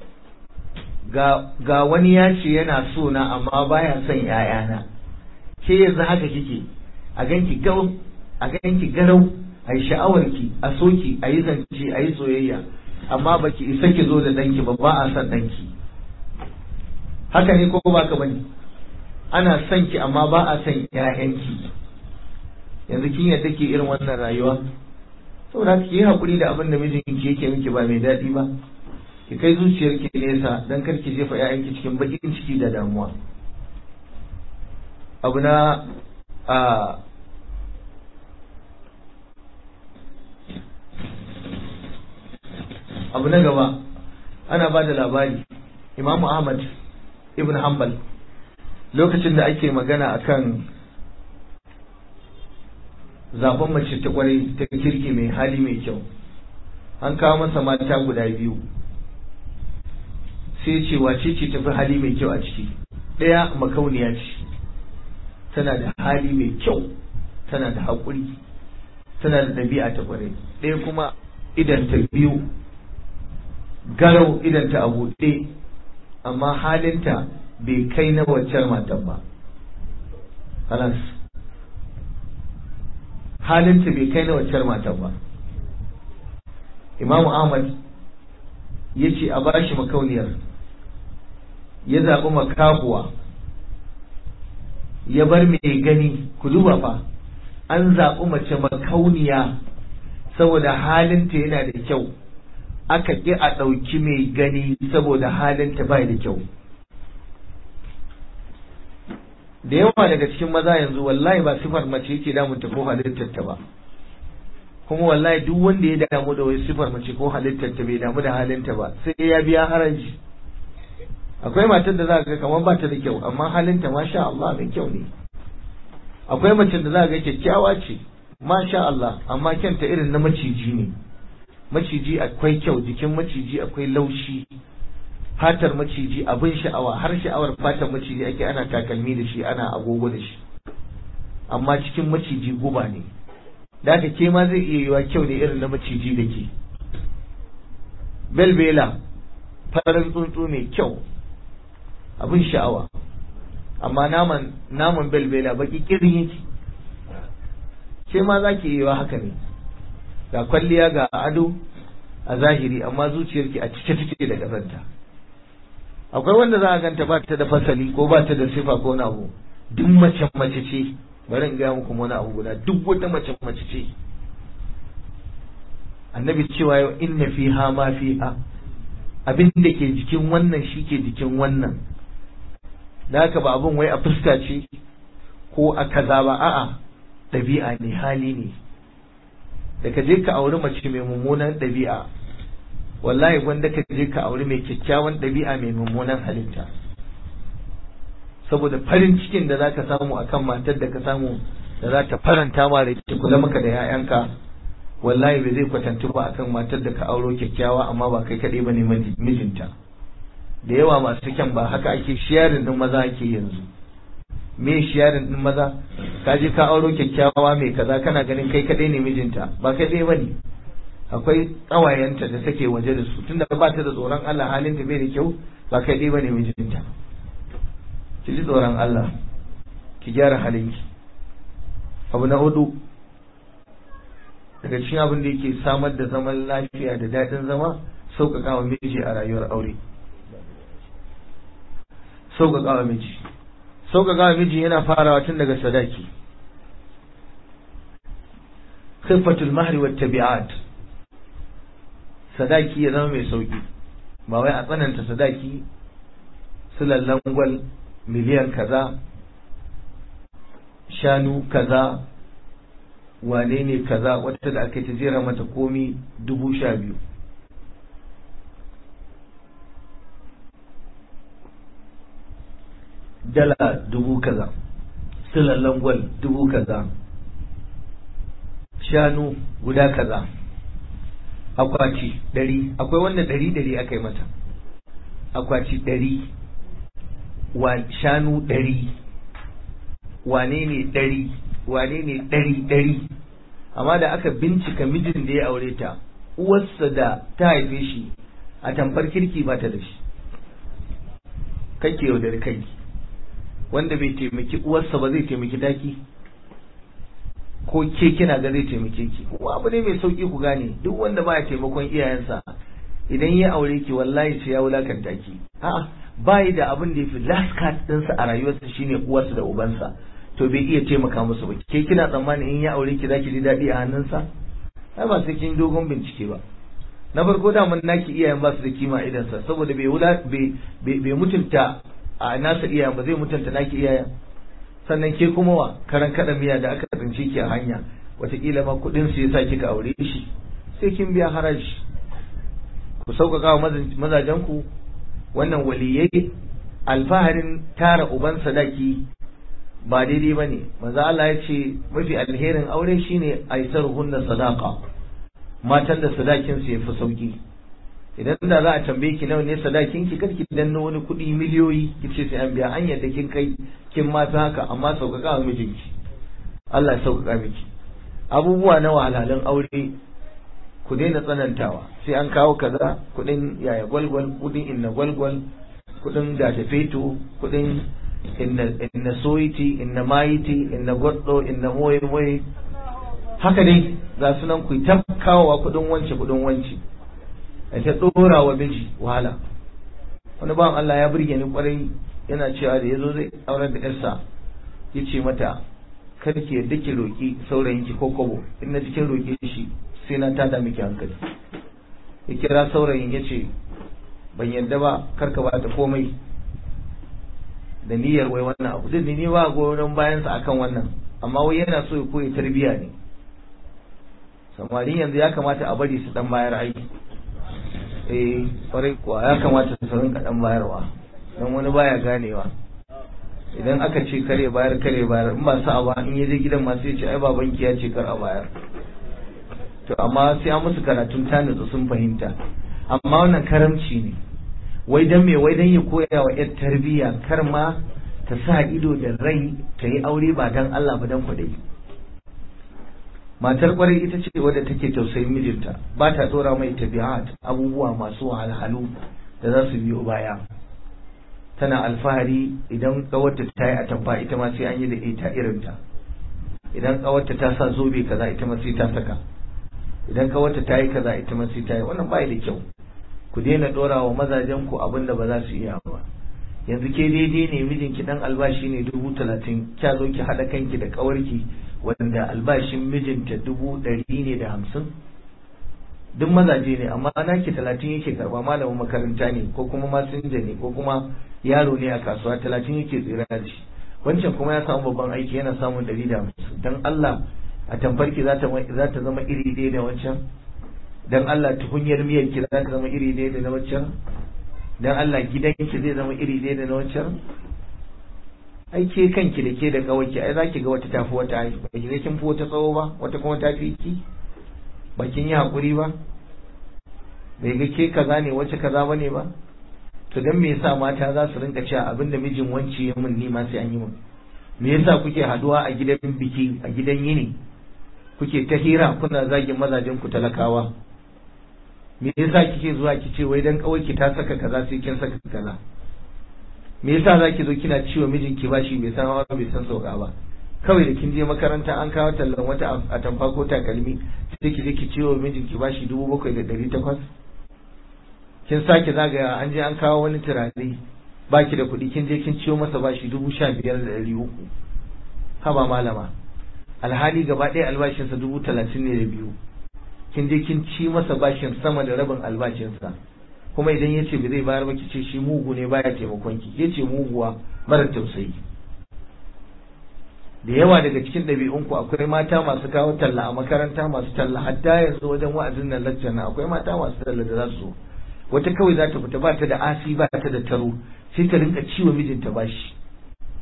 ga ga wani ya ce yana so na amma baya son ƴaƴana ke yanzu haka kike a ganki gau a ganki garau a yi sha'awarki a soki a yi zance a yi soyayya amma baki isa ki zo da ɗanki ba ba a son ɗanki haka ne ko ba ka bane ana son ki amma ba a son ƴaƴanki yanzu kin yadda ke irin wannan rayuwa saboda ki yi hakuri da abin da mijinki yake miki ba mai daɗi ba ki kai zuciyarki nesa don kar ki jefa ƴaƴanki cikin bakin ciki da damuwa abu na a abu na gaba ana ba da labari imamu ahmad ibn hanbal lokacin da ake magana akan zaben mace ta kwarai ta kirki mai hali mai kyau an kawo masa mata guda biyu sai ce wace ce tafi hali mai kyau a ciki ɗaya makauniya ce tana da hali mai kyau tana da haƙuri tana da ɗabi'a ta kwarai ɗaya kuma idan ta biyu garau idan ta a buɗe amma halinta bai kai na waccar matan ba halas halinta bai kai na waccar matan ba imamu ahmad ya ce a bashi makauniyar ya zaɓi makahuwa ya bar mai gani ku duba fa an zaɓi mace makauniya saboda halinta yana da kyau aka ƙi a ɗauki mai gani saboda halinta bai da kyau da yawa daga cikin maza yanzu wallahi ba sifar mace yake damunta ko halittarta ba kuma wallahi duk wanda ya damu da wai sifar mace ko halittarta bai damu da halinta ba sai ya biya haraji akwai matar da za ga kamar ba ta da kyau amma halinta masha Allah mai kyau ne akwai mace da za ga kyakkyawa ce masha Allah amma kyanta irin na maciji ne maciji akwai kyau jikin maciji akwai laushi fatar maciji abin sha'awa har sha'awar fatar maciji ake ana takalmi da shi ana agogo da shi amma cikin maciji guba ne da haka ke ma zai iya yiwa kyau ne irin na maciji da ke belbela farin tsuntsu mai kyau abin sha'awa amma naman naman belbela baki kirin yake ke ma za ki iya haka ne ga kwalliya ga ado a zahiri amma zuciyarki a cike cike da ƙazanta akwai wanda za a ganta ba ta da fasali ko ba ta da sifa ko wani abu duk mace mace ce bari in gaya muku wani abu guda duk wata mace mace ce annabi cewa yau inna fiha ma fiha abin da ke jikin wannan shi ke jikin wannan da haka ba abin wai a fuska ce ko a kaza ba a'a ɗabi'a ne hali ne da ka je ka auri mace mai mummunan ɗabi'a wallahi gwanda ka je ka auri mai kyakkyawan ɗabi'a mai mummunan halitta saboda farin cikin da za ka samu akan matar da ka samu da za ta faranta ma da ta kula maka da 'ya'yanka wallahi bai zai kwatantu ba akan matar da ka auro kyakkyawa amma ba kai kaɗai ba ne mijinta da yawa masu kyan ba haka ake shiyarin din maza ake yanzu me shiyarin din maza ka je ka auro kyakkyawa mai kaza kana ganin kai kaɗai ne mijinta ba kai ɗaya bane akwai ƙawayenta da take waje da su tunda ba ta da tsoron Allah halin ta bai da kyau ba kai ɗaya bane mijinta ki ji tsoron Allah ki gyara halinki abu na hudu daga cikin abin da yake samar da zaman lafiya da daɗin zama sauƙaƙa wa miji a rayuwar aure sauƙaƙa wa miji sauƙaƙa wa miji yana farawa tun daga sadaki khiffatul mahri wat tabi'at sadaki ya zama mai sauƙi ba wai a tsananta sadaki sulallan gwal miliyan kaza shanu kaza wane ne kaza wata da aka ta jera mata komi dubu sha biyu dala dubu kaza silallan gwal dubu kaza shanu guda kaza akwati ɗari akwai wanda ɗari ɗari aka yi mata akwati ɗari wa shanu ɗari wane ne ɗari wane ne ɗari ɗari amma da aka bincika mijin da ya aure ta uwarsa da ta haife shi a tamfar kirki ba ta da shi kake yaudar kai wanda bai taimaki uwarsa ba zai taimaki daki ko ke kina ga zai taimake ki kuma abu ne mai sauki ku gane duk wanda baya taimakon iyayensa idan ya aure ki wallahi sai ya wulakanta ki a'a bai da abin da yafi last card ɗinsa a rayuwarsa shine uwarsa da ubansa to bai iya taimaka musu ba ke kina tsammani in ya aure ki zaki ji daɗi a hannunsa ai ba sai kin dogon bincike ba na farko da mun naki iyayen ba su da kima idan sa saboda bai wula bai mutunta a nasa iyayen ba zai mutunta naki iyayen sannan ke kuma wa karan kada miya da aka tsinci ki a hanya wataƙila ma kuɗin su yasa kika aure shi sai kin biya haraji ku sauƙaƙa wa mazajen ku wannan waliyai alfaharin tara uban sadaki ba daidai ba ne maza Allah ya ce mafi alherin aure shine aisar hunna sadaka matan da sadakin su yafi sauki idan da za a tambaye ki nawa ne sadakin ki karki danno wani kuɗi miliyoyi ki ce sai an biya an yadda kin kai kin ma ta haka amma sauƙaƙa wa mijinki Allah ya sauƙaƙa miki abubuwa na wahalhalun aure ku daina tsanantawa sai an kawo kaza kuɗin yaya gwalgwal kuɗin inna gwalgwal kuɗin da feto kuɗin inna soyiti inna mayiti inna goddo inna moye moye haka dai ga sunan ku ta kawowa kudin wance kudin wance a ta dora wa miji wahala wani bawan Allah ya burge ni kwarai yana cewa da yazo zai aurar da yarsa yace mata kar ki yadda ki roki saurayin ki ko kobo in na cikin roke shi sai na tada miki hankali ya kira saurayin yace ban yadda ba kar ka bata komai da niyyar wai wannan abu duk ni ba goyon bayan sa akan wannan amma wai yana so ya koyi tarbiya ne samarin yanzu ya kamata a bari su dan bayar aiki eh kwarai kuwa ya kamata su rinka dan bayarwa dan wani baya ganewa idan aka ce kare bayar kare bayar in ba sa ba in yaje gidan ma sai ya ce ai babanki ya ce kar a bayar to amma sai an musu karatun tanitsu sun fahimta amma wannan karamci ne wai dan me wai dan ya koya wa yar tarbiyya kar ma ta sa ido da rai ta yi aure ba dan Allah ba dan kwadai matar kwarai ita ce wadda take tausayin mijinta ba ta tsora mai tabi'at abubuwa masu wahalhalu da za su biyo baya tana alfahari idan kawarta ta yi atamfa ita ma sai an yi da ita irinta idan kawarta ta sa zobe kaza ita ma sai ta saka idan kawarta ta yi kaza ita ma sai ta yi wannan ba da kyau ku daina dora wa mazajen ku abin da ba za su iya ba yanzu ke daidai ne mijinki dan albashi ne dubu talatin kya zo ki haɗa kanki da kawarki wanda albashin mijinta dubu ɗari ne da hamsin duk mazaje ne amma naki talatin yake karba malamin makaranta ne ko kuma masinja ne ko kuma yaro ne a kasuwa talatin yake tsira da shi wancan kuma ya samu babban aiki yana samun ɗari da hamsin don Allah a tamfarki za ta zama iri ɗaya da wancan don Allah tukunyar miyar ki za ta zama iri ɗaya da na wancan don Allah gidanki zai zama iri ɗaya da na wancan ai ke kanki da ke da kawai ai zaki ga wata tafi wata ai ba ki kin fi wata tsawo ba wata kuma tafi ki ba kin yi hakuri ba bai ga ke kaza ne wace kaza bane ba to dan me yasa mata za su rinka cewa abinda mijin wance ya min ni ma sai an yi min me yasa kuke haduwa a gidan biki a gidan yini kuke ta hira kuna zagin mazajen ku talakawa me yasa kike zuwa kice wai dan kawai ki ta saka kaza sai kin saka kaza me yasa zaki zo kina ciwo mijinki bashi bai san hawa bai san sauka ba kawai da kin je makaranta an kawo tallan wata a tamfa ko takalmi sai ki je ki ciwo mijinki bashi dubu bakwai da ɗari takwas kin sake zagaya an je an kawo wani turare baki da kuɗi kin je kin ciwo masa bashi dubu sha biyar da ɗari uku haba malama alhali gaba ɗaya albashinsa dubu talatin ne da biyu kin je kin ci masa bashin sama da rabin albashinsa kuma idan ya ce ba zai bayar ba ki ce shi mugu ne baya taimakon ki ya ce muguwa mara tausayi da yawa daga cikin ɗabi'unku akwai mata masu kawo talla a makaranta masu talla hatta yanzu wajen wa'azin nan laccan nan akwai mata masu talla da za su wata kawai za ta fita ba ta da asi ba ta da taro sai ta rinka ciwo mijinta bashi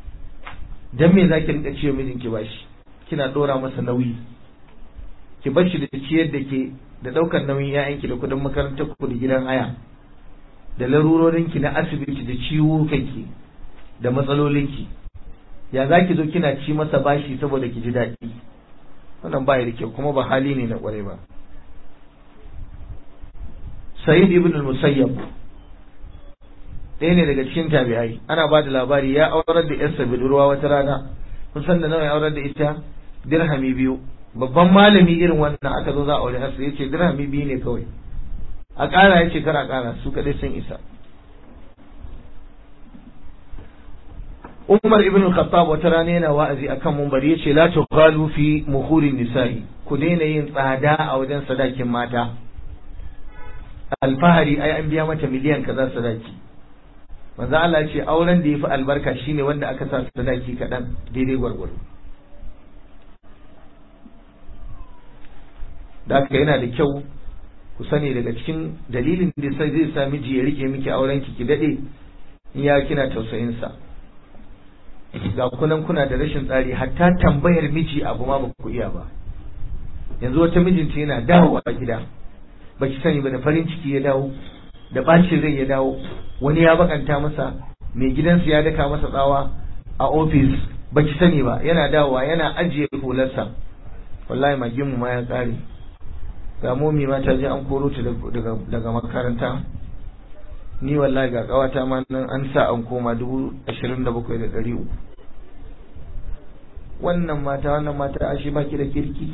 dan me zaki rinka ciwo mijinki bashi kina dora masa nauyi ki bar shi da ciyar da ke da daukar nauyin ƴaƴanki da kudin makarantar ku da gidan haya da larurorinki na asibiti da ciwukanki da matsalolinki ya za ki zo kina ci masa bashi saboda ki ji daɗi wannan ba da kyau kuma ba hali ne na ƙwarai ba Sayyid ibn al-Musayyab ɗaya ne daga cikin tabi'ai ana ba da labari ya aurar da yarsa budurwa wata rana kun san da nawa ya aurar da ita dirhami biyu babban malami irin wannan aka zo za a aure yarsa yace dirhami biyu ne kawai a ƙara yace kar a ƙara su kaɗai sun isa Umar ibn al-Khattab wata rana yana wa'azi akan mumbari yace la tughalu fi muhurin nisa'i ku daina yin tsada a wajen sadakin mata alfahari ai an biya mata miliyan kaza sadaki manzo Allah ya ce auren da yafi albarka shine wanda aka sa sadaki kadan daidai gwargwaro da haka yana da kyau ku sani daga cikin dalilin da sai zai sa miji ya rike miki auren ki ki dade in ya kina tausayin sa ga kunan kuna da rashin tsari hatta tambayar miji abu ma ba ku iya ba yanzu wata mijinta yana dawowa gida baki sani ba da farin ciki ya dawo da bacin rai ya dawo wani ya bakanta masa mai gidansu ya daka masa tsawa a ofis baki sani ba yana dawowa yana ajiye hularsa wallahi magin mu ma ya kare ga momi ma ta je an koro ta daga makaranta ni wallahi ga kawata ma nan an sa an koma dubu ashirin da bakwai da ɗari uku wannan mata wannan mata ashe baki da kirki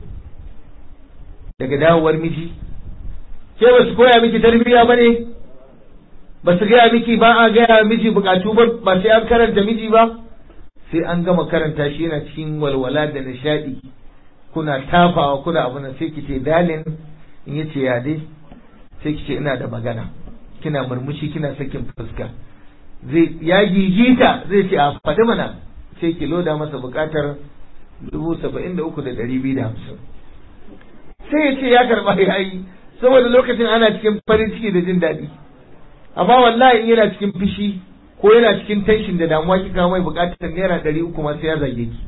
daga dawowar miji ke ba su koya miki tarbiyya ba ne ba su gaya miki ba a gaya miji bukatu ba ba sai an karanta miji ba sai an gama karanta shi yana cikin walwala da nishadi kuna tafawa kuna abu na sai kice dalin in yace ya dai sai kice ina da magana kina murmushi kina sakin fuska zai ya gigita zai ce a faɗi mana sai ki loda masa bukatar dubu saba'in da uku da ɗari biyu da hamsin sai ya ce ya karɓa ya yi saboda lokacin ana cikin farin ciki da jin daɗi amma wallahi in yana cikin fishi ko yana cikin tension da damuwa kika mai bukatar naira ɗari uku ma sai ya zage ki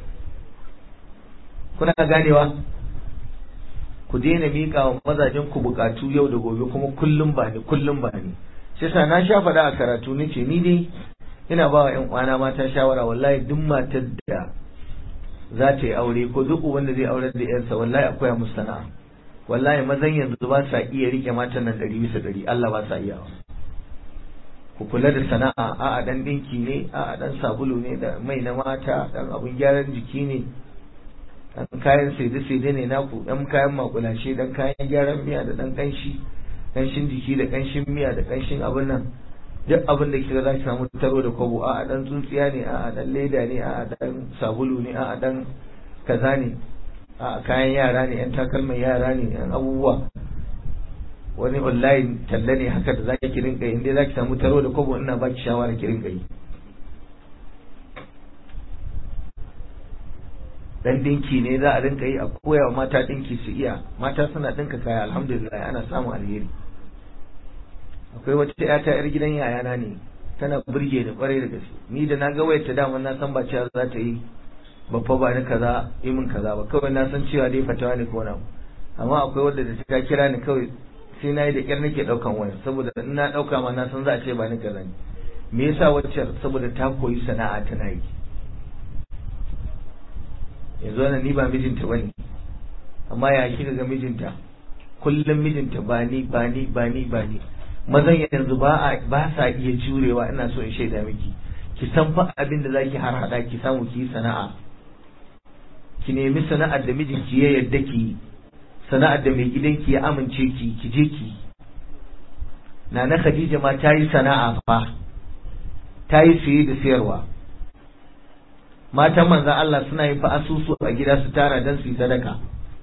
kuna ganewa ku daina miƙa wa mazajen ku bukatu yau da gobe kuma kullum ba ni kullum ba ni shi yasa na sha faɗa a karatu ni ce ni dai ina ba wa ƴan uwana mata shawara wallahi duk matar da za ta yi aure ko duk wanda zai aure da ƴarsa wallahi akwai musu sana'a wallahi mazan yanzu ba sa iya rike matan nan ɗari bisa ɗari Allah ba sa iya ku kula da sana'a a'a dan dinki ne a'a dan sabulu ne da mai na mata dan abun gyaran jiki ne dan kayan saide saide ne naku dan kayan makulashe dan kayan gyaran miya da dan kanshi kanshin jiki da kanshin miya da kanshin abun nan duk abin da kika za ki samu taro da kwabo a'a dan tsuntsiya ne a'a dan leda ne a'a dan sabulu ne a'a dan kaza ne a kayan yara ne yan takalman yara ne yan abubuwa wani online talla ne haka da zaki ki rinka yi inda zaki samu taro da kobo ina baki shawara ki rinka yi dan dinki ne za a rinka yi a koya wa mata dinki su iya mata suna dinka kaya alhamdulillah ana samun alheri akwai wata yata yar gidan yayana ne tana burge da kwarai da gaske ni da na ga wayar ta dama na san ba cewa za ta yi babba ba ni kaza yi min kaza ba kawai na san cewa dai fatawa ne ko na amma akwai wanda da ta kira ni kawai sai na yi da kyar nake daukan waya saboda in na dauka ma na san za a ce ba ni kaza ne me yasa wacce saboda ta koyi sana'a tana yi yanzu wannan ni ba mijinta bane amma ya kika ga mijinta kullum mijinta ba ni ba ni ba ni ba ni mazan yanzu ba a ba sa iya jurewa ina so in shaida miki ki san fa abin da zaki har hada ki samu ki sana'a ki nemi sana'ar da mijinki ya yarda ki sana'ar da mai gidanki ya amince ki ki je ki Nana Khadija ma ta yi sana'a fa ta yi siye da sayarwa matan manzan Allah suna yin fa asusu a gida su tara don su yi sadaka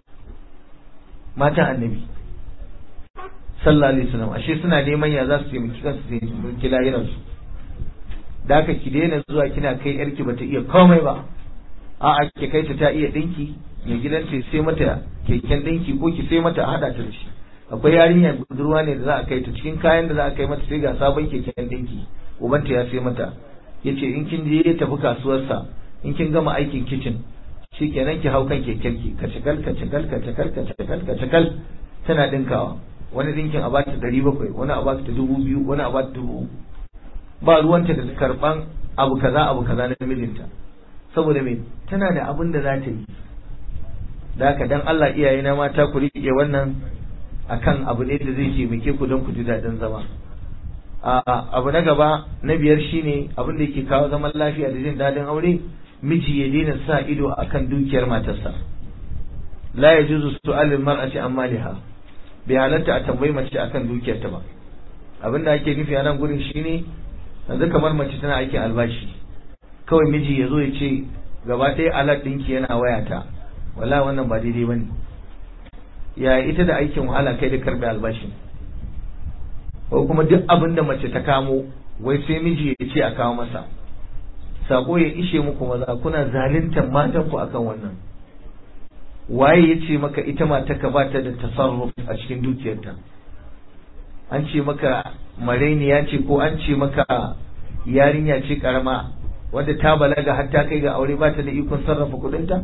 matan annabi sallallahu alaihi wasallam ashe suna neman ya za su taimaki kansu su taimaki lahiransu da haka ki daina zuwa kina kai yarki bata iya komai ba a'a ki kai ta ta iya dinki mai gidanta sai mata keken dinki ko ki sai mata a hada ta da shi akwai yarinya budurwa ne da za a kai ta cikin kayan da za a kai mata sai ga sabon keken dinki ubanta ya sai mata yace in kin je ya tafi kasuwarsa in kin gama aikin kicin shikenan ki hau kan kekenki ka cikal ka cikal ka cikal ka cikal ka cikal tana dinkawa wani dinkin a bata ɗari bakwai wani a bata dubu biyu wani a bata dubu ba ruwanta da karban abu kaza abu kaza na mijinta saboda me tana da abin da za ta yi da haka dan Allah iyaye na mata ku rike wannan akan abu ne da zai taimake ku don ku ji daɗin zama abu na gaba na biyar shine abin da yake kawo zaman lafiya da jin daɗin aure miji ya daina sa ido akan dukiyar matarsa la yajuzu su'alul mar'ati an maliha bai halatta a tambayi mace akan dukiyarta ba abin da ake nufi a nan gurin shine yanzu kamar mace tana aikin albashi kawai miji ya zo ya ce gaba ɗaya alat ɗinki yana wayata wala wannan ba daidai bane ya ita da aikin wahala kai da karɓe albashin ko kuma duk abin da mace ta kamo wai sai miji ya ce a kawo masa sako ya ishe muku maza kuna zaluntar matan ku akan wannan waye ya ce maka ita mata ka ba ta da tasarruf a cikin dukiyarta an ce maka marainiya ce ko an ce maka yarinya ce karama wadda ta balaga har ta kai ga aure ba ta da ikon sarrafa kudinta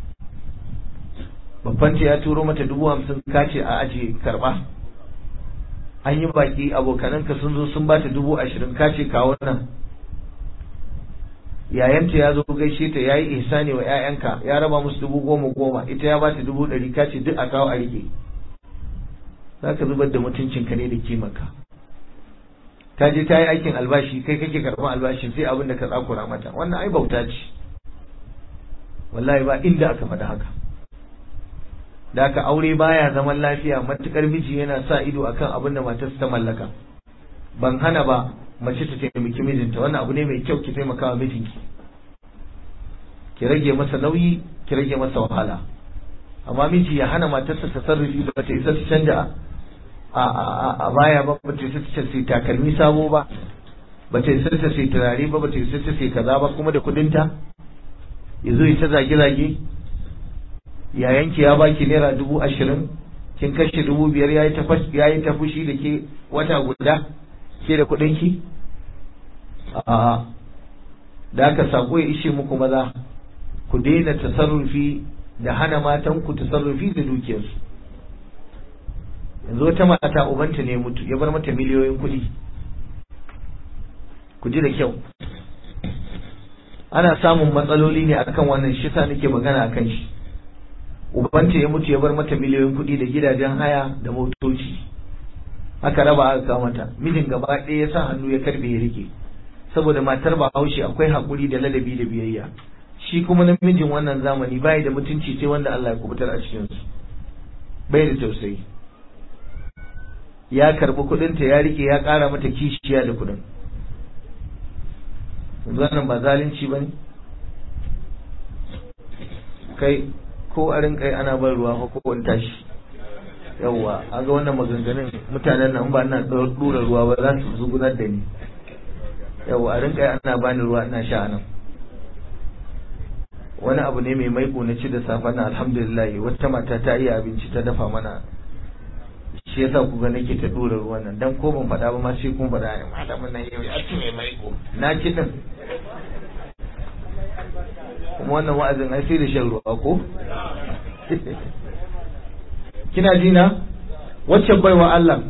babbanta ya turo mata dubu hamsin kace a ajiye karba an yi baki abokananka sun zo sun bata dubu ashirin kace kawo nan yayanta ya zo gaishe ta ya yi ihsani wa 'ya'yanka ya raba musu dubu goma goma ita ya bata dubu ɗari kace duk a kawo a rike za ka zubar da mutuncinka ne da kimanka ta je ta yi aikin albashi kai kake karɓar albashin sai abin da ka tsakura mata wannan ai bauta ce wallahi ba inda aka faɗi haka da aka aure baya zaman lafiya matukar miji yana sa ido akan abin da matarsa ta mallaka ban hana ba mace ta taimaki mijinta wannan abu ne mai kyau ki taimaka wa mijinki ki rage masa nauyi ki rage masa wahala amma miji ya hana matarsa ta sarrafi ba ta isa ta canja a baya ba ba ta isa ta sai takalmi sabo ba ba ta isa ta sai turare ba ba ta isa ta sai kaza ba kuma da kudinta ya zo ya ta zage-zage yayanki ya baki naira dubu ashirin kin kashe dubu biyar ya yi ta fushi da ke wata guda ke da kuɗinki a da aka sako ya ishe muku maza ku daina tasarrufi da hana matan ku tasarrufi da dukiyarsu yanzu wata mata ubanta ne mutu ya bar mata miliyoyin kuɗi ku ji da kyau ana samun matsaloli ne akan wannan shi sa nake magana akan shi ubanta ya mutu ya bar mata miliyoyin kuɗi da gidajen haya da motoci aka raba aka kawo mata mijin gaba ɗaya ya sa hannu ya karbe ya rike saboda matar bahaushe akwai haƙuri da ladabi da biyayya shi kuma namijin wannan zamani bai da mutunci sai wanda Allah ya kubutar a cikin su bai da tausayi ya karbi kuɗinta ya rike ya ƙara mata kishiya da kuɗin wannan ba zalunci bane kai ko a rinka ana ban ruwa ko ko tashi yawwa an ga wannan maganganun mutanen nan ba na dura ruwa ba za su zugunar da ni yawwa a rinka ana bani ruwa ina sha nan wani abu ne mai maiko na ci da safa na alhamdulillah wata mata ta iya abinci ta dafa mana shi yasa ku ga nake ta dura ruwan nan dan ko ban faɗa ba ma sai kun faɗa ne malamin nan yau ya ci mai maiko na ci din kuma wannan wa'azin ai sai da shan ruwa ko kina ji na wacce baiwa Allah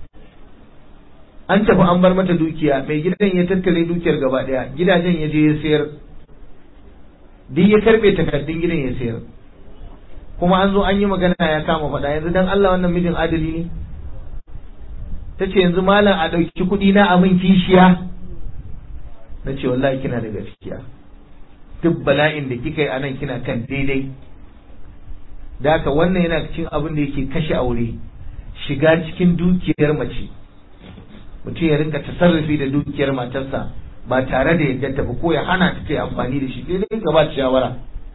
an tafi an bar mata dukiya mai gidan ya tattare dukiyar gaba daya gidajen ya je ya sayar duk ya karbe takardun gidan ya sayar kuma an zo an yi magana ya kama faɗa yanzu dan Allah wannan mijin adali ne ta ce yanzu malam a ɗauki kuɗi na a min kishiya na ce wallahi kina da gaskiya duk bala'in da kika yi a nan kina kan daidai da haka wannan yana cikin abin da yake kashe aure shiga cikin dukiyar mace mutum ya rinka tasarrufi da dukiyar matarsa ba tare da yadda ta ko ya hana ta ta amfani da shi sai dai ka ba shawara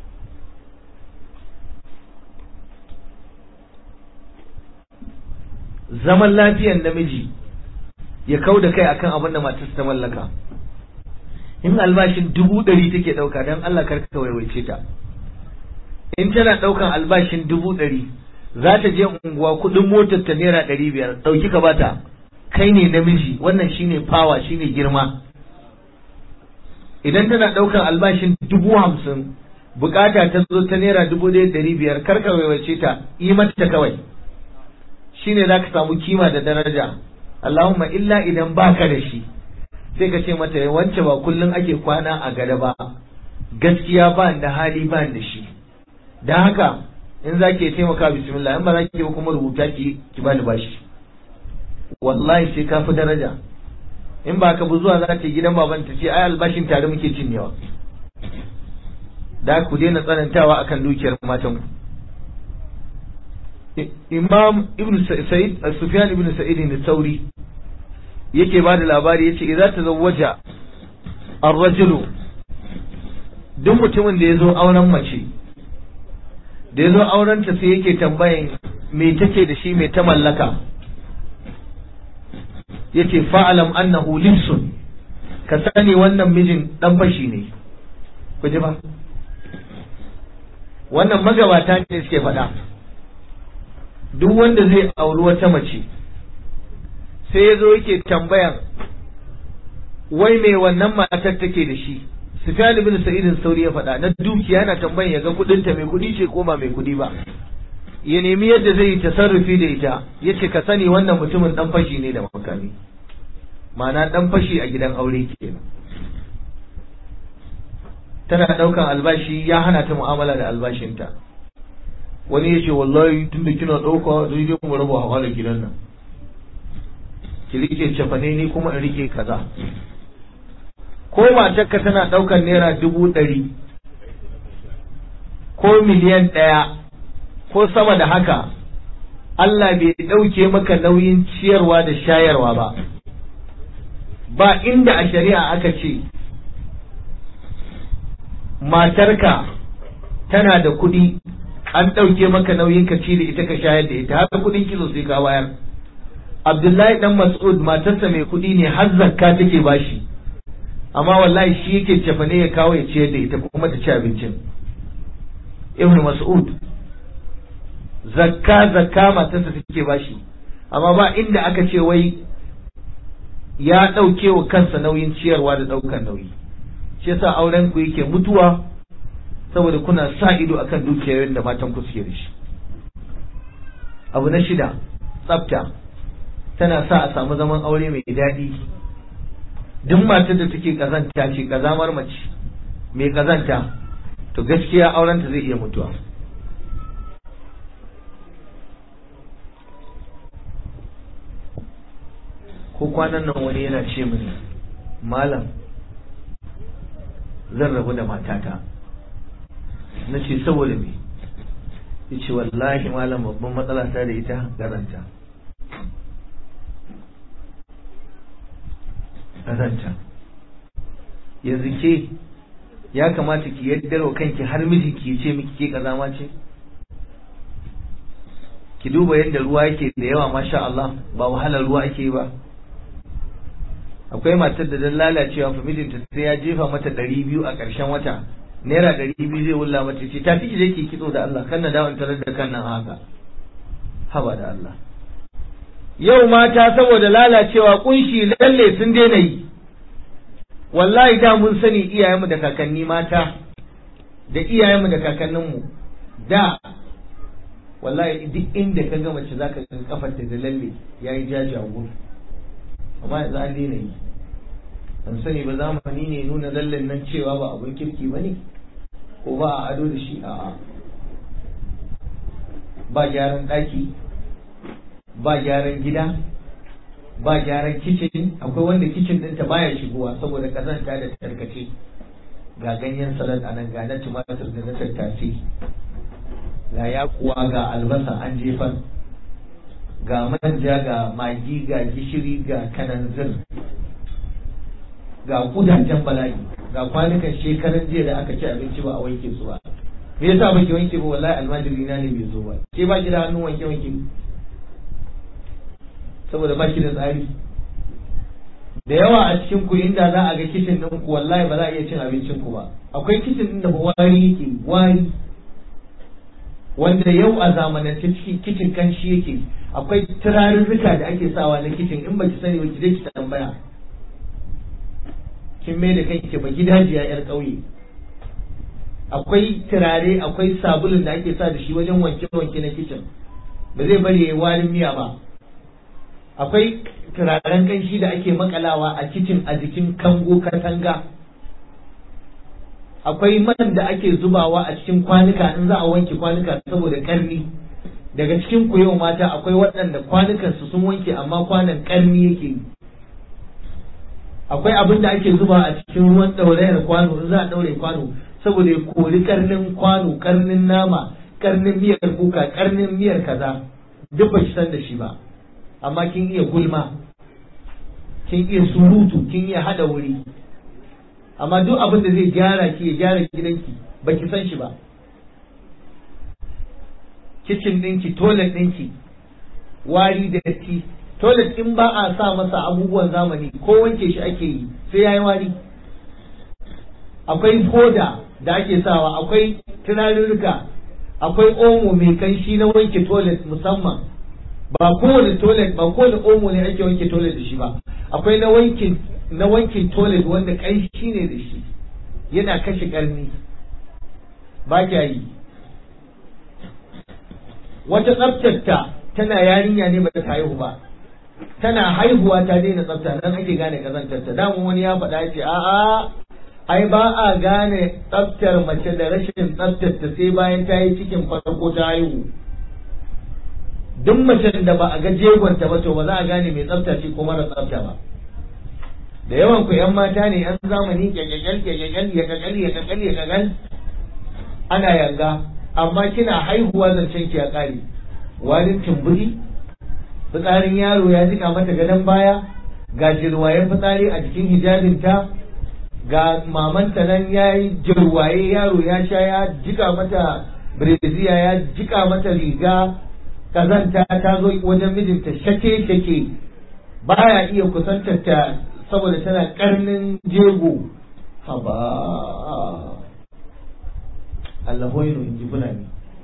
zaman lafiyar namiji ya kau da kai akan abin da matarsa ta mallaka in albashin dubu ɗari take ɗauka don Allah kar ka waiwaice ta in tana ɗaukan albashin dubu ɗari za ta je unguwa kuɗin motar ta naira ɗari biyar ɗauki ka bata kai ne namiji wannan shine fawa shine girma idan tana ɗaukan albashin dubu hamsin bukata ta zo ta naira dubu ɗaya ɗari biyar karka waiwace ta yi mata kawai shine za ka samu kima da daraja Allahumma illa idan baka da shi sai ka ce mata wance ba kullum ake kwana a gada ba gaskiya ba da hali ba da shi don haka in za ki taimaka bismillah in ba za ki ba kuma rubuta ki ki bani bashi wallahi sai ka fi daraja in ba ka bu zuwa za ta gidan baban ta ce ai albashin tare muke cinyewa da ku daina tsanantawa akan dukiyar matan ku imam ibn sa'id sufyan ibn sa'id ne sauri yake ba da labari yace idza tazawwaja ar-rajulu duk mutumin da ya zo auren mace da ya zo auren ta sai yake tambayan me take da shi me ta mallaka yace fa'alam annahu libsun ka sani wannan mijin dan fashi ne ku ji ba wannan magabata ne suke faɗa duk wanda zai auri wata mace sai ya zo yake tambayan wai mai wannan matar take da shi Sufyan ibn Sa'id Sauri ya faɗa na dukiya yana tambayan ya ga kudin ta mai kudi ce ko ba mai kudi ba ya nemi yadda zai yi tasarrufi da ita yace ka sani wannan mutumin dan fashi ne da makami ma'ana dan fashi a gidan aure kenan tana daukan albashi ya hana ta mu'amala da albashinta wani ya ce wallahi tunda kina dauka zai je mu raba hawa da gidan nan ki rike cefane ni kuma in rike kaza ko matarka tana ɗaukar naira dubu ɗari ko miliyan ɗaya ko sama da haka Allah bai ɗauke maka nauyin ciyarwa da shayarwa ba ba inda a shari'a aka ce matarka tana da kuɗi an ɗauke maka nauyin ka ci da ita ka shayar da ita haka kuɗin kilo sai ka bayar Abdullahi dan Mas'ud matarsa mai kuɗi ne har zakka take bashi amma wallahi shi yake cefane ya kawo ya ciyar da ita kuma ta ci abincin Ibn Mas'ud zakka zakka matarsa take bashi amma ba inda aka ce wai ya ɗauke wa kansa nauyin ciyarwa da ɗaukan nauyi shi yasa auren ku yake mutuwa saboda kuna sa ido akan dukiyoyin da matan ku suke da shi abu na shida tsafta tana sa a samu zaman aure mai daɗi duk matar da take kazanta ce kazamar mace mai kazanta to gaskiya aurenta zai iya mutuwa ko kwanan nan wani yana ce mini malam zan rabu da matata na ce saboda me ya ce wallahi malam babban matsala ta da ita garanta kazanta yanzu ke ya kamata ki yaddar wa kanki har miji ki ce miki ke kazama ce ki duba yadda ruwa yake da yawa masha Allah ba wahalar ruwa ake ba akwai matar da dan lalacewa fa mijinta sai ya jefa mata ɗari biyu a ƙarshen wata naira ɗari biyu zai wulla mata ce ta fi je ki kitso da Allah kan na dawon tarar da kan nan haka haba da Allah yau mata saboda lalacewa kunshi lalle sun daina yi wallahi da mun sani iyayenmu da kakanni mata da iyayenmu da kakanninmu da wallahi duk inda ka ga mace zaka ga kafarta da lalle yayi jajawo amma yanzu an daina yi ban sani ba zamani ne nuna lallen nan cewa ba abun kirki ba ne ko ba a ado da shi a'a ba gyaran ɗaki ba gyaran gida ba gyaran kicin akwai wanda kicin ɗinta baya shigowa saboda kazanta da tarkace ga ganyen salad a nan ga na tumatir da na tattace ga yakuwa ga albasa an jefar ga manja ga magi ga gishiri ga kananzir ga kudajen bala'i ga kwanukan shekaran jiya da aka ci abinci ba a wanke su ba me yasa baki wanke ba wallahi almajiri na ne bai zo ba ke ba ki da hannun wanke wanke saboda ba ki da tsari da yawa a cikin ku inda za a ga kicin din ku wallahi ba za a iya cin abincin ku ba akwai kicin din da wari yake wari wanda yau a zamanance cikin kicin kanshi yake akwai turarurruka da ake sawa na kicin in baki sani ba ki je ki tambaya kin mai da kanki ba gidajiya yar ƙauye akwai turare akwai sabulun da ake sa da shi wajen wanke-wanke na kicin ba zai bari ya warin miya ba akwai turaren kanshi da ake makalawa a kicin a jikin kango katanga akwai man da ake zubawa a cikin kwanuka in za a wanke kwanuka saboda karni daga cikin ku yau mata akwai waɗanda kwanukansu sun wanke amma kwanan karni yake yi akwai abin da ake zuba a cikin ruwan ɗaurayar kwano in za a ɗaure kwano saboda ya kori karnin kwano karnin nama karnin miyar kuka karnin miyar kaza duk ba ki san da shi ba amma kin iya gulma kin iya surutu kin iya hada wuri amma duk abin da zai gyara ki ya gyara gidanki ba ki san shi ba kicin ɗinki toilet ɗinki wari da datti toilet in ba a sa masa abubuwan zamani ko wanke shi ake yi sai ya yi wari akwai foda da ake sawa akwai turarurruka akwai omo mai kanshi na wanke toilet musamman ba kowane toilet ba kowane omo ne ake wanke toilet da shi ba akwai na wankin na wankin toilet wanda kanshi ne da shi yana kashe karni ba kya yi wata tsaftarta tana yarinya ne ba ta haihu ba tana haihuwa ta daina tsafta nan ake gane kazantarta damun wani ya faɗa ya ce a'a ai ba a gane tsaftar mace da rashin tsaftar ta sai bayan ta yi cikin farko ta haihu duk macen da ba a ga jegonta ba to ba za a gane mai tsafta ce ko mara tsafta ba da yawan ku yan mata ne yan zamani kyakkyakal kyakkyakal ya kakal ya kakal ya kakal ana yanga amma kina haihuwa zancen ki ya kare walin tumburi fitsarin yaro ya jika mata gadon baya ga jirwayen fitsari a jikin hijabinta ga mamanta nan ya yi jirwaye yaro ya sha ya jika mata breziya ya jika mata riga kazanta ta zo wajen mijinta shake shake baya iya kusantar ta saboda tana karnin jego haba Allah hoyino in ji fulani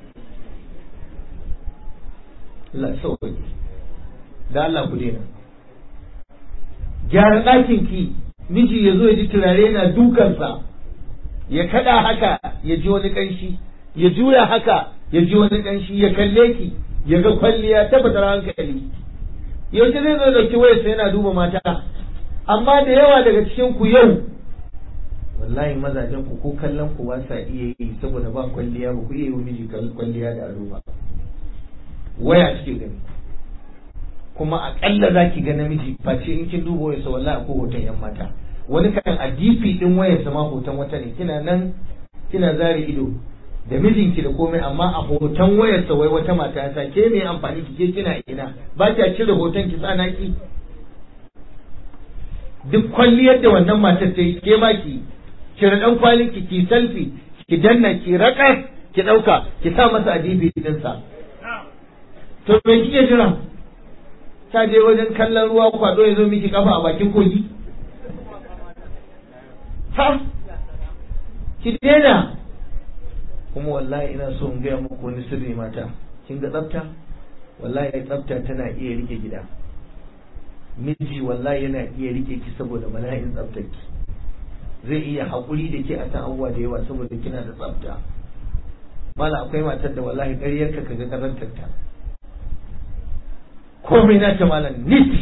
Allah sauƙi da Allah ku daina gyara ɗakin ki miji ya zo ya ji turare yana dukansa ya kada haka ya ji wani ƙanshi ya juya haka ya ji wani ƙanshi ya kalle ki ya ga kwalliya tabbatar hankali yaushe zai zo dauki wayarsa yana duba mata amma da yawa daga cikin ku yau wallahi mazajen ku ko kallon ku ba sa iya yi saboda ba kwalliya ba ku iya yi wa miji kwalliya da ado ba waya suke gani kuma akalla za ki ga namiji face in kin duba wayarsa wallahi ko hoton yan mata wani kan a DP din wayarsa ma hoton wata ne kina nan kina zare ido da mijinki da komai amma a hoton wayarsa wai wata mata ya sa ke me amfani ki ke kina ina ba kya cire hoton ki tsana ki duk kwalliyar da wannan matar ta yi ke ma ki cire dan kwalin ki ki selfie ki danna ki raka ki dauka ki sa masa a DP din sa to me kike jira ta je wajen kallon ruwa kwado ya zo miki kafa a bakin kogi ha ki daina kuma wallahi ina so in gaya muku wani sirri mata kin ga tsafta wallahi tsafta tana iya rike gida miji wallahi yana iya rike ki saboda bala'in tsaftar ki zai iya haƙuri da ke a kan abubuwa da yawa saboda kina da tsafta mala akwai matar da wallahi ƙaryar ka kaga karantar ta komai na ta malam nit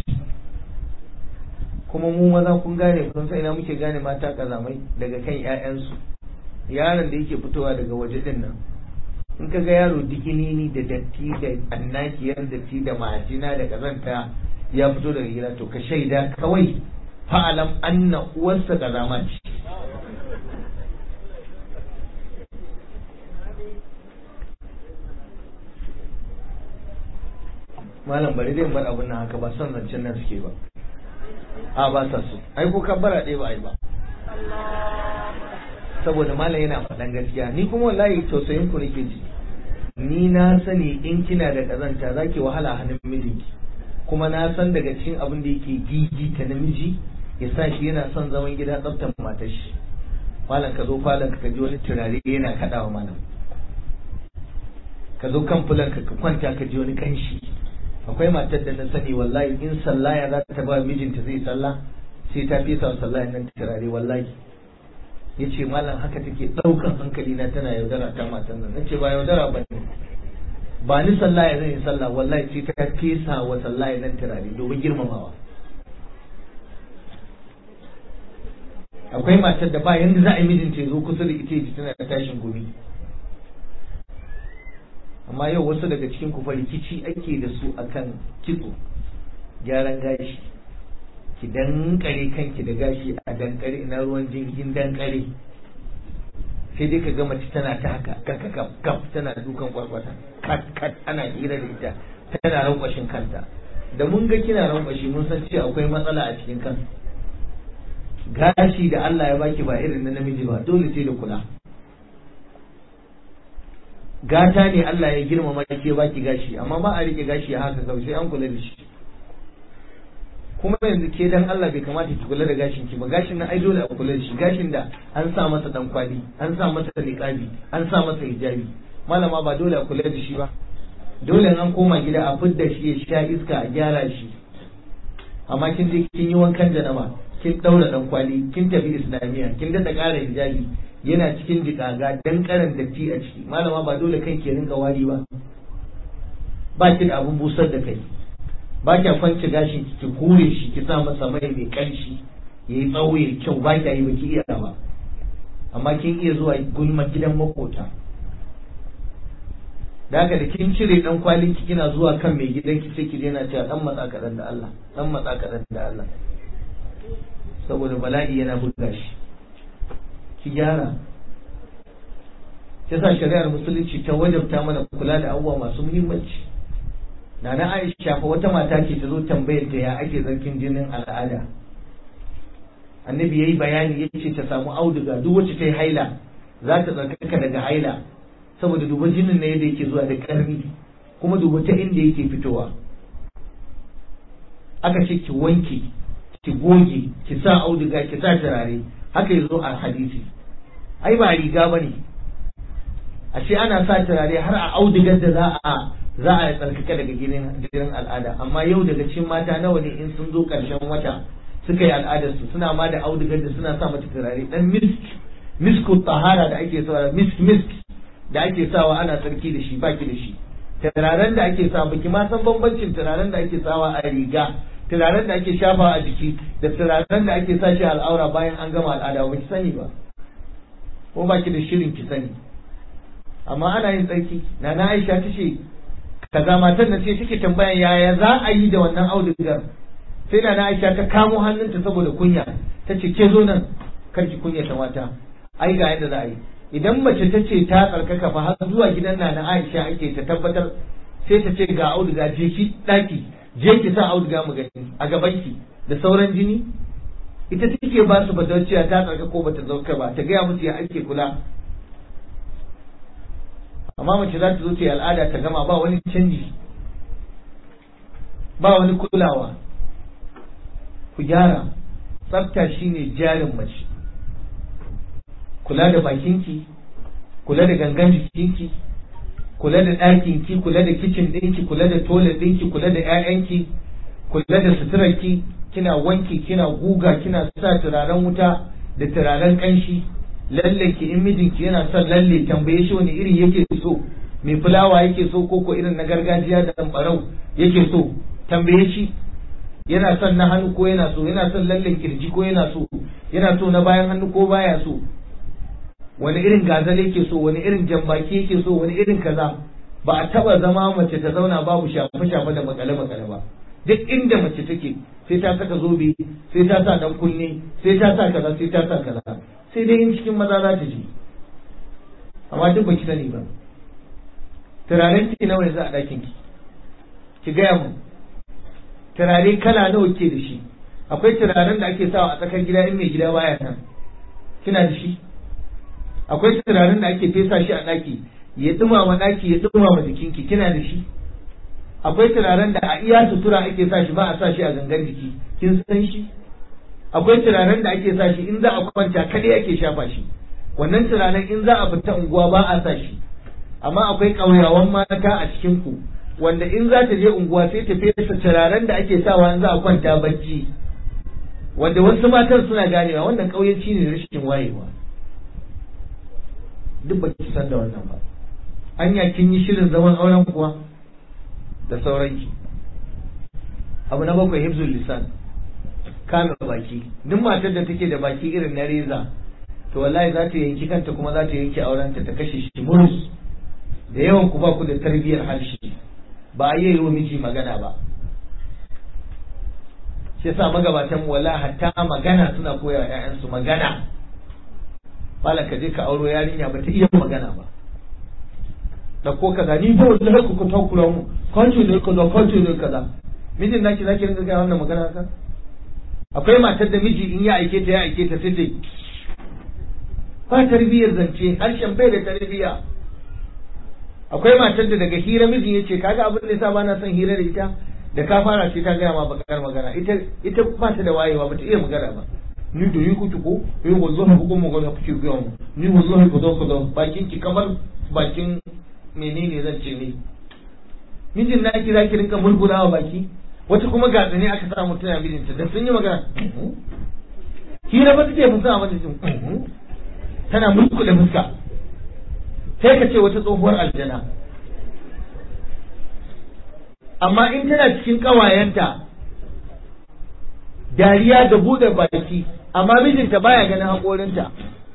kuma mu maza kun gane kun san ina muke gane mata kazamai daga kan 'ya'yansu yaron da yake fitowa daga waje din nan in ka ga yaro dikinini da datti da annakiyar datti da majina da kazanta ya fito daga gida to ka shaida kawai fa'alam anna uwarsa kazama ce malam bari dai bar abin nan haka ba son zancen nan suke ba a ba sa so ai ko kabbara ɗaya ba ai ba saboda malam yana faɗan gaskiya ni kuma wallahi tausayin ku nake ji ni na sani in kina da kazanta zaki wahala hannun mijinki kuma na san daga cikin abin da yake gigi ta namiji ya sa shi yana son zaman gida tsaftar matar shi malam ka zo falon ka ji wani turare yana kaɗawa malam ka zo kan fulan ka ka kwanta ka ji wani kanshi akwai matar da na sani wallahi in sallaya za ta ba mijinta zai sallah sai ta fesa wa sallah nan turare wallahi ya ce malam haka take ɗaukan hankali na tana yaudara ta matan nan nace ba yaudara ba ne ba ni sallah ya zan yi sallah wallahi sai ta fesa wa sallah nan turare domin girmamawa akwai matar da ba yanda za a yi mijinta ya zo kusa da ita ji tana tashin gumi amma yau wasu daga cikin ku rikici ake da su akan kitso gyaran gashi ki dankare kanki da gashi a dankare ina ruwan jingin dankare sai dai ka ga mace tana ta haka kaf kaf tana dukan kwarkwata kat kat ana hira da ita tana rankwashin kanta da mun ga kina rankwashi mun san cewa akwai matsala a cikin kan gashi da Allah ya baki ba irin na namiji ba dole sai da kula gata ne Allah ya girmama ke baki gashi amma ba a rike gashi a haka kawai sai an kula da shi kuma yanzu ke dan Allah bai kamata ki kula da gashin ki ba gashin nan ai dole a kula da shi gashin da an sa masa dan kwali an sa masa niqabi an sa masa hijabi malama ba dole a kula da shi ba dole an koma gida a fidda shi ya sha iska a gyara shi amma kin je kin yi wankan janaba kin daura dan kwali kin tafi islamiya kin dada ƙara hijabi yana cikin jikaga dan karan datti a ciki malama ba dole kan ke rinka wari ba ba ki da abun busar da kai ba ki kwance gashin ki ki hure shi ki sa masa mai mai kanshi yayi tsawo ya kyau ba ki yi ba ki iya ba amma kin iya zuwa gulma gidan makota da haka da kin cire dan kwalin ki kina zuwa kan mai gidan ki sai ki je na cewa dan matsa kadan da Allah dan matsa kadan da Allah saboda bala'i yana buga shi ki gyara ta sa shari'ar musulunci ta wajabta mana kula da abubuwa masu muhimmanci na na aisha fa wata mata ce ta zo tambayar ta ya ake zarkin jinin al'ada annabi yayi bayani yace ta samu auduga duk wacce ta yi haila za ta tsarkaka daga haila saboda duba jinin ne yadda yake zuwa da karni kuma duba ta inda yake fitowa aka ce ki wanke ki goge ki sa auduga ki sa turare haka yazo a hadisi ai ba riga bane ashe ana sa turare har a audugar da za a za a tsarkaka daga gidan gidan al'ada amma yau daga cikin mata nawa ne in sun zo karshen wata suka yi al'adar su suna ma da audugar da suna sa mata turare dan misk misku tahara da ake sawa misk misk da ake sawa ana tsarki da shi baki da shi turaren da ake sa baki ma san bambancin turaren da ake sawa a riga turaren da ake shafa a jiki da turaren da ake sa shi al'aura bayan an gama al'ada ba ki sani ba ko ba ki da shirin ki sani amma ana yin tsarki na na aisha ta ce kaza matar na ce take tambayan yaya za a yi da wannan audugar sai na na aisha ta kamo hannunta saboda kunya ta ce ke zo nan kar ki kunya ta mata ai ga yadda za a yi idan mace ta ce ta tsarkaka fa har zuwa gidan na na aisha ake ta tabbatar sai ta ce ga auduga je ki daki je ki sa auduga mu gani a gaban ki da sauran jini ita take ba su cewa ta tsarka ko bata zauka ba ta gaya musu ya ake kula amma mace za ta zo ta yi al'ada ta gama ba wani canji ba wani kulawa ku gyara tsafta shine jarin mace kula da bakinki kula da gangan jikinki kula da ɗakinki kula da kicin ɗinki kula da toilet ɗinki kula da 'ya'yanki kula da suturarki kina wanki kina guga kina sa turaren wuta da turaren ƙanshi lalle ki in mijinki yana son lalle tambaye shi wani iri yake so mai fulawa yake so ko ko irin na gargajiya da ɗanɓarau yake so tambaye shi yana son na hannu ko yana so yana son lallen kirji ko yana so yana so na bayan hannu ko baya so wani irin gazal yake so wani irin jambaki yake so wani irin kaza ba a taba zama mace ta zauna babu shafe shafe da makale makale ba duk inda mace take sai ta saka zobe sai ta sa dan kunne sai ta sa kaza sai ta sa kaza sai dai in cikin maza za ta ji amma duk baki sani ba turaren ki nawa yanzu a ɗakin ki ki gaya mu turare kala nawa ke da shi akwai turaren da ake sawa a tsakar gida in mai gida baya nan kina da shi akwai turaren da ake fesa shi a ɗaki ya dumama ɗaki ya dumama jikinki kina da shi akwai turaren da a iya sutura ake sa shi ba a sa shi a gangan jiki kin san shi akwai turaren da ake sa shi in za a kwanta kadai ake shafa shi wannan turaren in za a fita unguwa ba a sa shi amma akwai ƙauyawan mata a cikin ku wanda in za ta je unguwa sai ta fesa turaren da ake sawa in za a kwanta bacci wanda wasu matan suna ganewa wannan ƙauyenci ne rashin wayewa duk ba ki san da wannan ba anya kin yi shirin zaman auren kuwa da sauranki abu na bakwai hibzul lisan kame baki duk matar da take da baki irin na reza to wallahi za ta yanki kanta kuma za ta yanki aurenta ta kashe shi murus da yawan ku ba ku da tarbiyyar harshe ba a yi wa miji magana ba shi yasa magabatan wala hatta magana suna koya wa ƴaƴansu magana malam ka je ka auro yarinya ba ta iya magana ba da ko kaza ni ba wallahi ku ku takura mu kwanci ne kaza kwanci ne kaza mijin naki zaki rinka ga wannan magana ka akwai matar da miji in ya aike ta ya aike ta sai ba tarbiyyar zance harshen bai da tarbiyya akwai matar da daga hira mijin ya ce kaga abin da yasa ba na son hira da ita da ka fara sai ta gaya ma bakar magana ita ita ba ta da wayewa ba ta iya magana ba ni da yi kuke ko eh wallahi ko magana kuke gaya mu ni wallahi ko zo ko zo bakin ki kamar bakin menene zan ce ne mijin na ki zaki rinka mulgulawa baki wata kuma ga tsane aka sa mutum ya mijinta da sun yi magana hira ba take fusa mata jin tana mulku da fuska sai ka ce wata tsohuwar aljana amma in tana cikin ƙawayenta dariya da buɗe baki amma mijinta baya ganin haƙorinta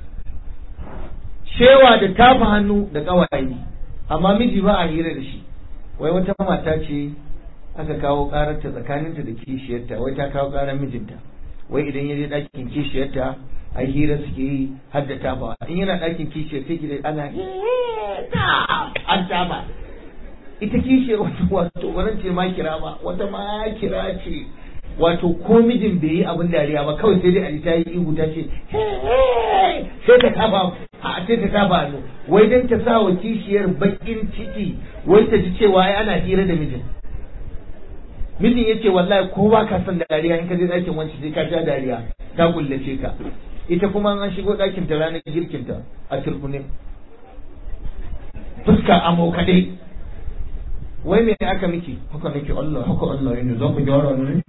shewa da tafa hannu da ƙawaye amma miji ba a hira da shi wai wata mata ce aka kawo ƙararta tsakaninta da kishiyarta wai ta kawo ƙarar mijinta wai idan ya je ɗakin kishiyarta a hira suke yi har da tafawa in yana ɗakin kishiyar sai ki ana an tafa ita kishiyar wato wato wannan ce ma kira ba wata ma kira ce wato ko mijin bai yi abin dariya ba kawai sai dai a ta yi ihu ta ce sai ta kafa a sai ta kafa hannu wai dan ta sa wa kishiyar bakin ciki wai ta ji cewa ai ana hira da mijin mijin ya ce wallahi ko ba ka son dariya in ka je ɗakin wanci sai ka ja dariya ta kullace ka ita kuma an shigo ɗakin ta ranar girkin ta a turkunin fuska amo kaɗai wai me aka miki haka nake Allah haka Allah ne za ku gyara ne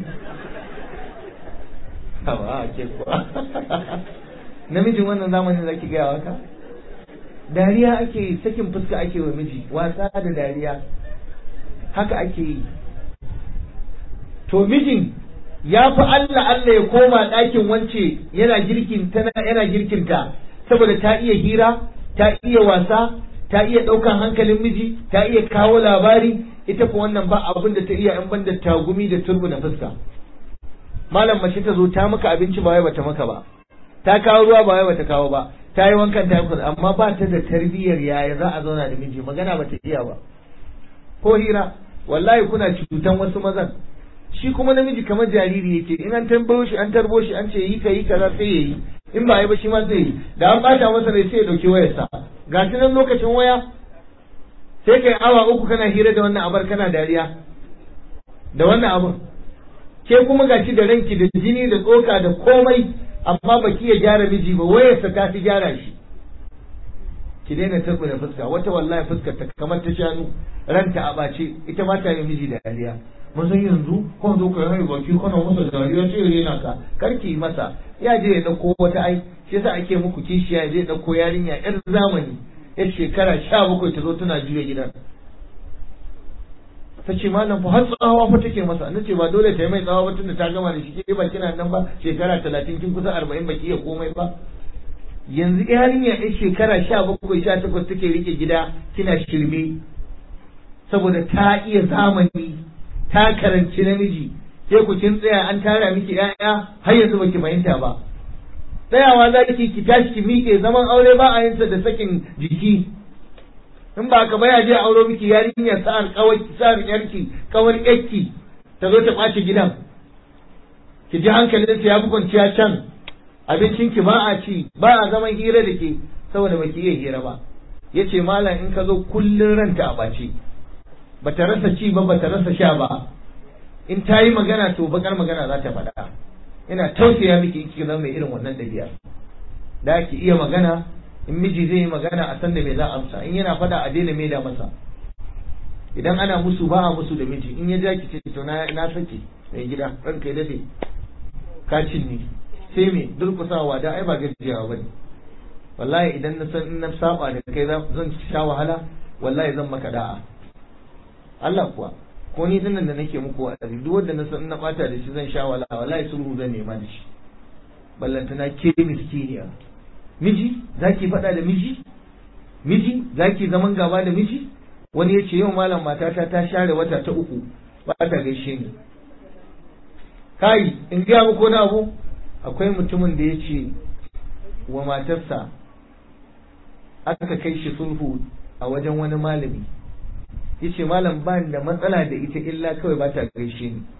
hawa ke kuwa namijin wannan zamanin zaki gaya waka dariya ake yi sakin fuska ake wa miji wasa da dariya haka ake yi to mijin ya fi Allah Allah ya koma ɗakin wance yana girkin tana yana girkinta saboda ta iya hira ta iya wasa ta iya ɗaukan hankalin miji ta iya kawo labari ita ko wannan ba abin da ta iya in banda tagumi da turbu na fuska malam mace ta zo ta maka abinci ba wai bata maka ba ta kawo ruwa ba wai bata kawo ba ta yi wankan ta yi amma ba ta da tarbiyyar yaya za a zauna da miji magana bata iya ba ko hira wallahi kuna cutan wasu mazan shi kuma namiji kamar jariri yake in an tambayo shi an tarbo shi an ce yi ka yi kaza sai yayi in ba yi ba shi ma zai yi da an bata masa rai sai ya dauki wayarsa ga shi nan lokacin waya sai kai awa uku kana hira da wannan abar kana dariya da wannan abun ke kuma ga shi da ranki da jini da tsoka da komai amma baki ya gyara miji ba wayarsa ta fi gyara shi ki daina tarbo da fuska wata wallahi fuskar ta kamar ta shanu ranta a bace ita ma ta yi miji da dariya mun san yanzu ko zo ka yi baki kana masa dariya ce yana ka karki masa ya je ya dauko wata ai shi yasa ake muku kishiya ya je dauko yarinya yar zamani yar shekara sha bakwai ta zo tana juya gidan ta ce malam fa har tsawa fa take masa na ce ba dole ta yi mai tsawa ba tunda ta gama da shi ke ba kina nan ba shekara talatin kin kusa arba'in baki iya komai ba yanzu yarinya yar shekara sha bakwai sha takwas take rike gida kina shirme saboda ta iya zamani ta karanci namiji sai ku kin tsaya an tara miki ƴaƴa har yanzu baki fahimta ba tsayawa za ki ki tashi ki miƙe zaman aure ba a yinsa da sakin jiki in ba ka baya je auro miki yarinya sa'ar kawai sa'ar yarki kawar yakki ta zo ta ɓaci gidan ki ji hankalin ya fi kwanciya can abincin ki ba a ci ba a zaman hira da ke saboda baki iya hira ba yace malam in ka zo kullun ranta a ɓace bata rasa ci ba bata rasa sha ba in ta yi magana to bakar magana za ta faɗa ina tausaya miki ki zama mai irin wannan ɗabi'a da ki iya magana in miji zai yi magana a san da me za a amsa in yana faɗa a daina maida masa idan ana musu ba a musu da miji in ya ja ki ce to na na sake mai gida ranka ya dade ka cinye sai me durkusawa da ai ba gajiyawa bane wallahi idan na san in na saba da kai zan sha wahala wallahi zan maka da'a Allah kuwa ko ni dinnan da nake muku wa'azi duk wanda na san na bata da shi zan sha wahala wallahi sulhu zan nema da shi ballantana ke miskiniya miji zaki faɗa da miji miji zaki zaman gaba da miji wani ya ce yau malam matata ta share wata ta uku ba ta gaishe ni kai in gaya muku wani abu akwai mutumin da ya ce wa matarsa aka kai shi sulhu a wajen wani malami ya ce malam ba da matsala da ita illa kawai ba ta gaishe ni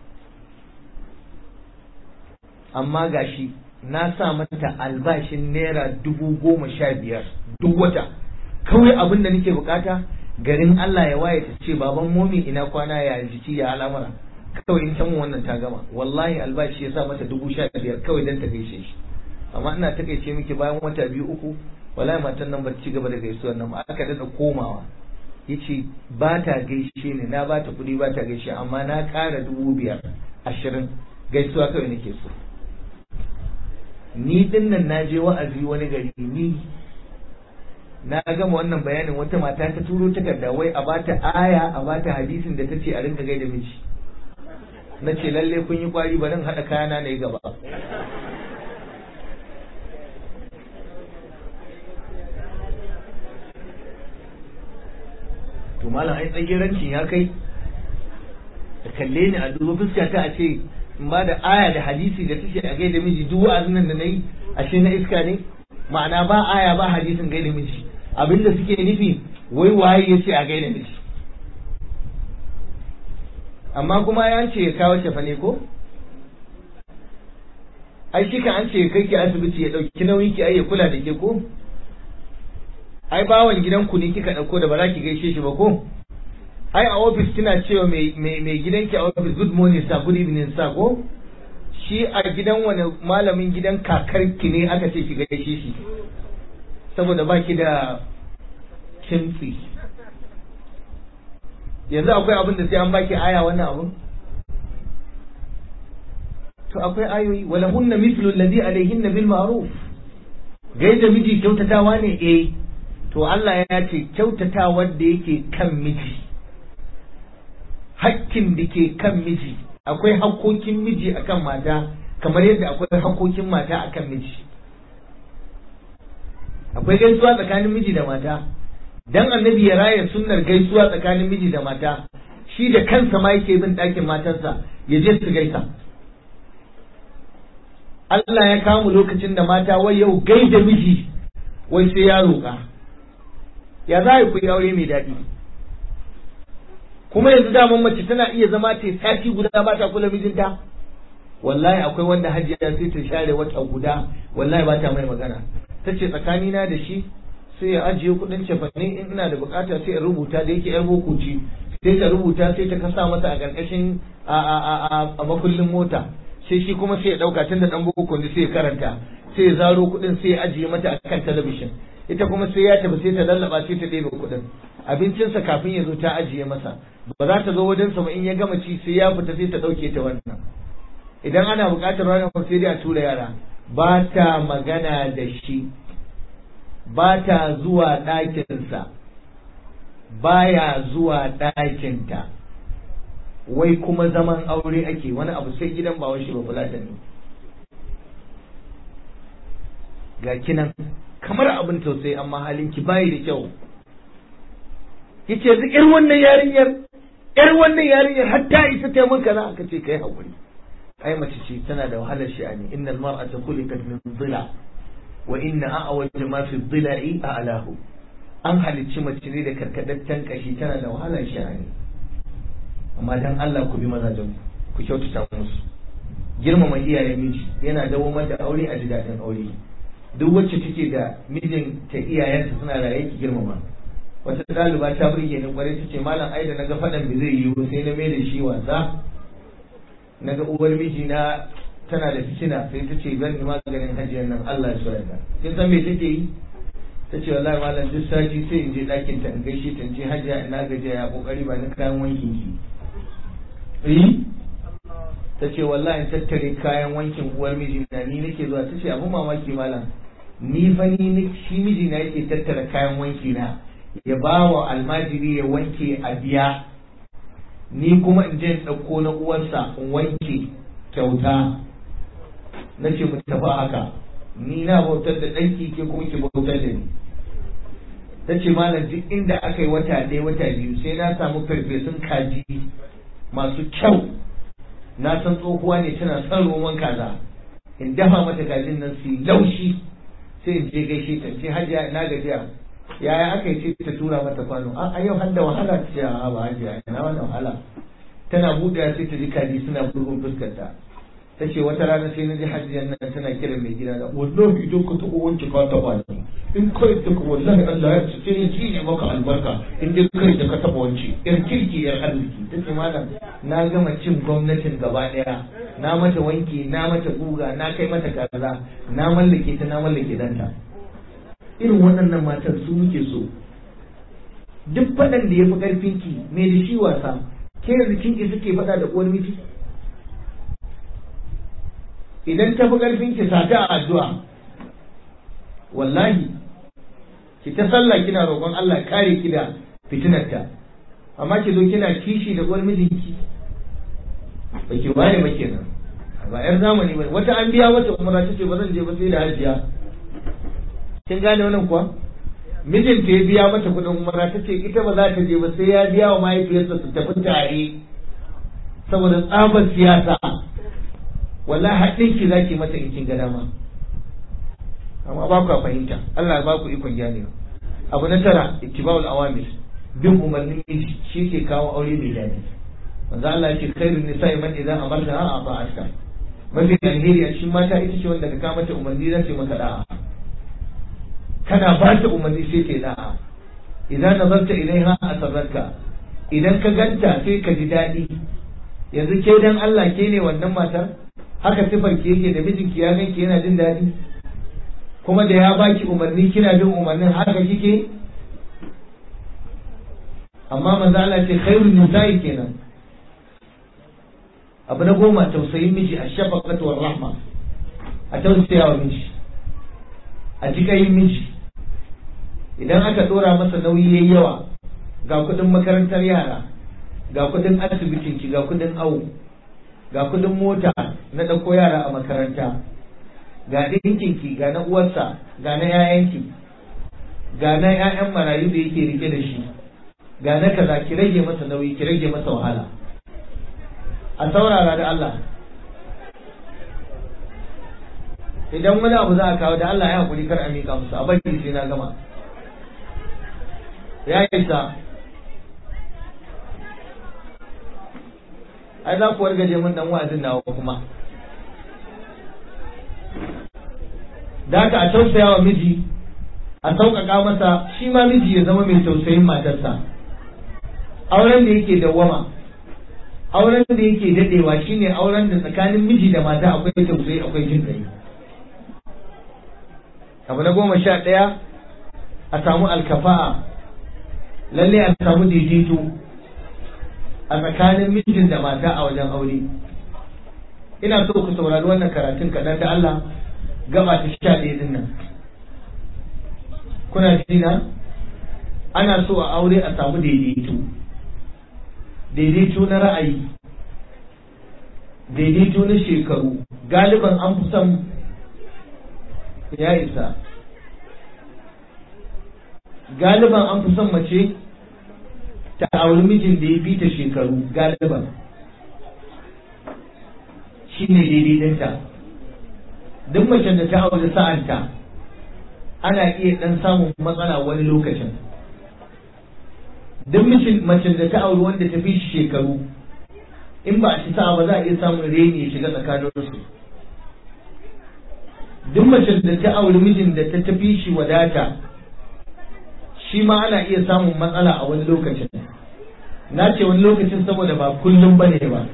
amma gashi na sa mata albashin naira dubu goma sha biyar duk wata kawai abin da nake bukata garin Allah ya waye ta ce baban momi ina kwana ya jiki ya al'amura kawai in can wannan ta gama wallahi albashi ya sa mata dubu sha biyar kawai dan ta gaishe shi amma ina takaice miki bayan wata biyu uku wallahi matan nan ba ci gaba da gaisuwar nan ba aka dada komawa yace ba ta gaishe ni na ba ta kuɗi ba ta gaishe amma na ƙara dubu biyar ashirin gaisuwa kawai nake so ni din nan na je wa'azi wani gari ni na gama wannan bayanin wata mata ta turo takarda wai a bata aya a bata hadisin da ta ce a rinka gaida miji na ce lalle kun yi kwari ba nan haɗa kayana na yi gaba to malam ai tsagerancin ya kai da kalle ni a duba fuska ta a ce in ba da aya da hadisi da take a gaida miji duk wa'azin nan da nayi ashe na iska ne ma'ana ba aya ba hadisin gaida miji abinda suke nufi wai waye ya ce a gaida miji amma kuma ya ce ya kawo shafa ne ko ai shi kan an ce kai ki asibiti ya dauki nauyin ki ai ya kula da ke ko ai bawan gidanku ne kika dauko da ba za ki gaishe shi ba ko ai a ofis kina cewa mai gidanki a ofis good morning sir good evening sir ko shi a gidan wani malamin gidan kakarki ne aka ce ki gaishe shi saboda baki da kimtsi yanzu akwai abin da sai an baki aya wannan abun to akwai ayoyi wala hunna mithlu alladhi alayhinna bil ma'ruf gaida miji kyautatawa ne eh to Allah ya ce kyautatawa da yake kan miji hakkin da ke kan miji akwai hakkokin miji akan mata kamar yadda akwai hakkokin mata akan miji akwai gaisuwa tsakanin miji da mata dan annabi ya raya sunnar gaisuwa tsakanin miji da mata shi da kansa ma yake bin ɗakin matarsa ya je su gaisa Allah ya kamu lokacin da mata wai yau gaida miji wai sai ya roƙa ya za ku yi aure mai daɗi kuma yanzu daman mace tana iya zama ta sati guda ba ta kula mijinta wallahi akwai wanda hajiya sai ta share wata guda wallahi ba ta mai magana ta ce tsakanina da shi sai ya ajiye kuɗin cefane in ina da bukata sai in rubuta da yake yar boko ce sai ta rubuta sai ta kasa masa a ƙarƙashin a makullin mota sai shi kuma sai ya ɗauka tun da ɗan boko ne sai ya karanta sai ya zaro kuɗin sai ya ajiye mata a kan talabishin ita kuma sai ya tafi sai ta lallaba sai ta ɗebe kuɗin abincinsa kafin ya zo ta ajiye masa ba za ta zo wajen sa ba in ya gama ci sai ya fita sai ta ɗauke ta wannan idan ana buƙatar ranar sai dai a tura yara ba ta magana da shi ba ta zuwa ɗakinsa baya zuwa ɗakinta wai kuma zaman aure ake wani abu sai gidan ba shi ba fulatan ne ga kinan kamar abin tausayi amma halinki bayi da kyau yace yanzu ƴar wannan yarinyar ƴar wannan yarinyar hatta isa ta mun kaza aka ce kai hakuri ai mace ce tana da wahalar sha'ani innal mar'ata khuliqat min dhila wa inna a'waj ma fi dhila'i a'lahu an halicci mace ne da karkadaccen kashi tana da wahalar sha'ani amma dan Allah ku bi mazajen ku kyautata musu girmama iyayen miji yana dawo da aure a jidaɗin aure duk wacce take da mijin ta iyayensa suna raye ki girmama wata ɗaliba ta burge ni kwarai ta ce malam ai da naga faɗan da zai yiwu sai na mai da shi wasa naga uwar miji na tana da fitina sai ta ce zan yi maganin hajiyar nan Allah ya yarda kin san me take yi ta ce wallahi malam duk sati sai in je ɗakin ta in gaishe ta in ce hajiya ina gajiya ya kokari ba ni kayan wankin ki eh ta ce wallahi tattare kayan wankin uwar mijina ni nake zuwa ta ce abin mamaki malam ni fa ni shi mijina yake tattara kayan wanki na ya ba wa almajiri ya wanke a biya ni kuma in je in ɗauko na uwarsa in wanke kyauta na ce mu tafi haka ni na bautar da ɗanki ke kuma ki bautar da ni ta ce malam duk inda aka yi wata ɗaya wata biyu sai na samu farfesun kaji masu kyau na san tsohuwa ne tana son roman kaza in dafa mata kajin nan su laushi sai in je gaishe ta ce hajiya na gajiya yaya aka yi ce ta tura mata kwano a yau har da wahala ta ce a ba hajiya ina wannan wahala tana buɗe sai ta ji kaji suna bugun fuskarta ta ce wata rana sai na ji hajiyar nan tana kira mai gida da wallahi idan ka taɓa wanke ka taɓa ni in kai da ka wallahi Allah ya ce ya ci ne maka albarka in dai kai da ka taɓa wanke yar kirki yar arziki ta ce malam na gama cin gwamnatin gaba ɗaya na mata wanki na mata guga na kai mata kaza na mallake ta na mallake danta irin waɗannan matan su muke so duk faɗan da ya fi ƙarfinki me da shi wasa ke yanzu kinki suke faɗa da uwar miji idan ta fi ƙarfin ki sata a addu'a wallahi ki ta sallah kina roƙon Allah kare ki da fitinarta amma ki zo kina kishi da uwar mijinki ba ki waye ba kenan ba yar zamani ba wata an biya wata umara ta ce ba zan je ba sai da hajiya kin gane wannan kuwa mijinta ya biya mata kuɗin umara ta ce ita ba za ta je ba sai ya biya wa mahaifiyarsa su tafi tare saboda tsabar siyasa wallahi haɗin ki zaki mata in kin ga dama amma ba ku fahimta Allah ba ku ikon gane abu na tara ittiba'ul awamir bin umarnin miji shi ke kawo aure mai daɗi manzo Allah yake khairun nisa'i man idan amarta a ba'atka mafi alheri a cikin mata ita ce wanda ka kama mata umarni za ta maka da'a kana ba ta umarni sai ta da'a idan nazarta ilaiha asarrarka idan ka ganta sai ka ji daɗi yanzu ke dan Allah ke ne wannan matar haka sifar ki yake da mijinki ya ganki yana jin daɗi kuma da ya baki umarni kina bin umarnin haka kike amma manzo Allah ce khairun nisa'i kenan abu na goma tausayin miji a shafaqatu war rahma a tausaya wa miji a jikayin miji idan aka dora masa nauyi yayi yawa ga kudin makarantar yara ga kudin asibitin ki ga kudin awo ga kudin mota na ɗauko yara a makaranta ga ɗinkinki ga na uwarsa ga na 'ya'yanki ga na 'ya'yan marayu da yake rike da shi ga na kaza ki rage masa nauyi ki rage masa wahala a saurara da Allah idan wani abu za a kawo da Allah ya hakuri kar a miƙa musu a bari sai na gama ya isa ai za ku wargaje mun dan wa'azin nawa kuma da haka a tausaya wa miji a sauƙaƙa masa shi ma miji ya zama mai tausayin matarsa auren da yake dawwama auren da yake dadewa shine auren da tsakanin miji da mata akwai tausayi akwai jin kai abu na goma sha ɗaya a samu alkafa'a lalle a samu daidaito a tsakanin mijin da mata a wajen aure ina so ku saurari wannan karatun kaɗan da Allah gaba ta sha ɗaya din nan kuna jina ana so a aure a samu daidaito daidaito na ra'ayi daidaito na shekaru galiban an fi son ya isa galiban an fi son mace ta auri mijin da ya fi ta shekaru galiban shi ne daidaitinta duk macen da ta auri sa'anta ana iya ɗan samun matsala wani lokacin duk macen da ta auri wanda ta fi shi shekaru in ba a ci sa'a ba za a iya samun reni ya shiga tsakaninsu duk macen da ta auri mijin da ta tafi shi wadata shi ma ana iya samun matsala a wani lokacin na ce wani lokacin saboda ba kullum ba ne ba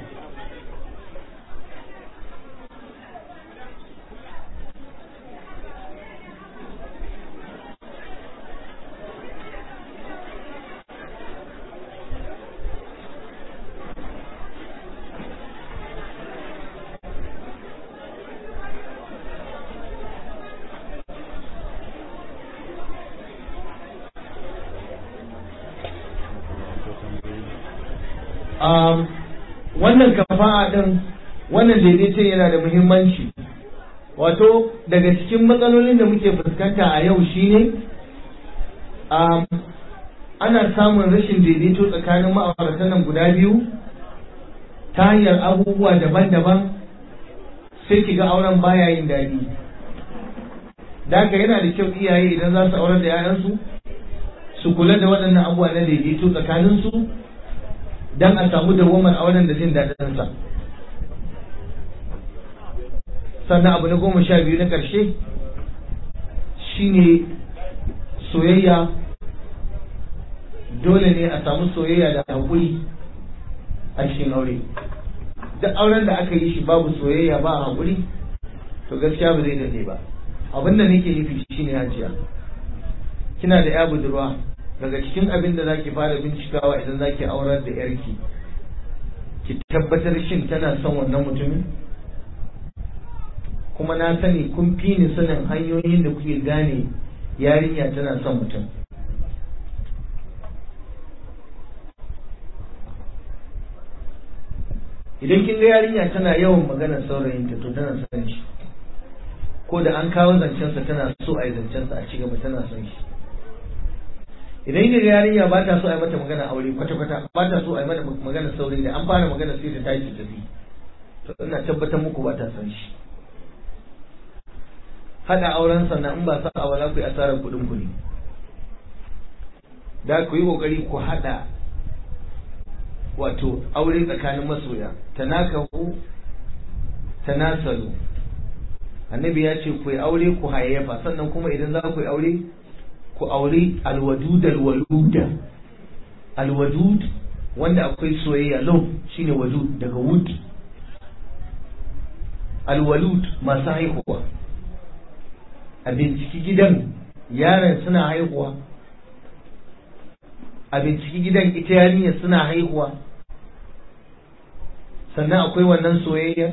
wannan kafa'a din wannan daidaiton yana da muhimmanci wato daga cikin matsalolin da muke fuskanta a yau shine ana samun rashin daidaito tsakanin ma'auratan nan guda biyu ta hanyar abubuwa daban-daban sai ki ga auren baya yin daɗi da haka yana da kyau iyaye idan za su aurar da 'ya'yansu su kula da waɗannan abubuwa na daidaito tsakaninsu don a samu dawamar auren da jin daɗinsa sannan abu na goma sha biyu na ƙarshe shine soyayya dole ne a samu soyayya da haƙuri a cikin aure duk auren da aka yi shi babu soyayya ba a haƙuri to gaskiya ba zai dade ba abin da nake nufi shine hajiya kina da ya budurwa daga cikin abin da zaki fara bincikawa idan zaki aurar da yarki ki tabbatar shin tana son wannan mutumin kuma na sani kun fi ni sanin hanyoyin da kuke gane yarinya tana son mutum idan kin ga yarinya tana yawan maganar saurayinta to tana son shi ko da an kawo zancensa tana so a yi zancensa a ci gaba tana son shi idan kin ga yarinya ba ta so a yi mata magana aure kwata-kwata ba ta so a yi mata magana saurayi da an fara magana sai ta tashi tafi to ina tabbatar muku ba ta son shi hada auren sannan in ba sa a wala ku yi asarar kuɗin ku ne da ku yi kokari ku hada wato aure tsakanin masoya tanakahu tanasalu annabi ya ce ku yi aure ku hayayyafa sannan kuma idan za ku yi aure ku aure alwadud alwaluda alwadud wanda akwai soyayya love shine wadud daga wood alwalud masu haihuwa a binciki gidan yaran suna haihuwa a binciki gidan ita yarinya suna haihuwa sannan akwai wannan soyayya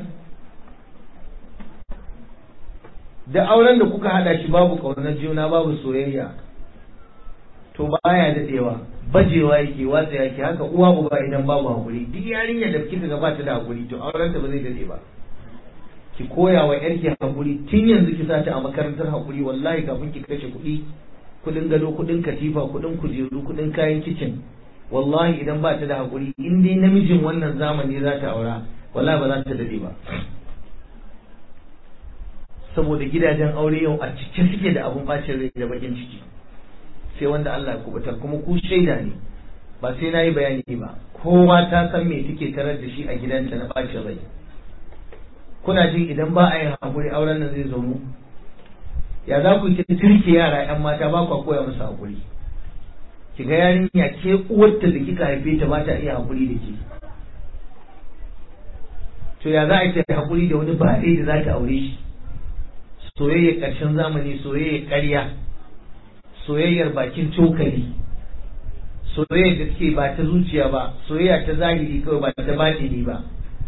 da auren da kuka hada shi babu ƙaunar juna babu soyayya to baya dadewa bajewa yake watsa yake haka uwa uba idan babu hakuri duk yarinya da kika ga bata da hakuri to auren ta ba zai dade ba ki koya wa yarki hakuri tun yanzu ki sa ta a makarantar hakuri wallahi kafin ki kashe kuɗi kuɗin gado kuɗin katifa kuɗin kujeru kuɗin kayan kicin wallahi idan ba ta da hakuri in dai namijin wannan zamani za ta aura wallahi ba za ta dade ba saboda gidajen aure yau a cike suke da abun bacin rai da bakin ciki sai wanda Allah ya kubutar kuma ku shaida ne ba sai na yi bayani ba kowa ta san me take tarar da shi a gidanta na bacin rai kuna jin idan ba a yin hakuri auren nan zai zo mu ya za ku yi turke yara yan mata ba ku koya musu hakuri ki ga yarinya ke uwarta da kika haife ta ba ta iya hakuri da ke to ya za a yi ta hakuri da wani bare da za ta aure shi soyayyar ƙarshen zamani soyayyar ƙarya soyayyar bakin cokali soyayyar da suke ba ta zuciya ba soyayya ta zahiri kawai ba ta batini ba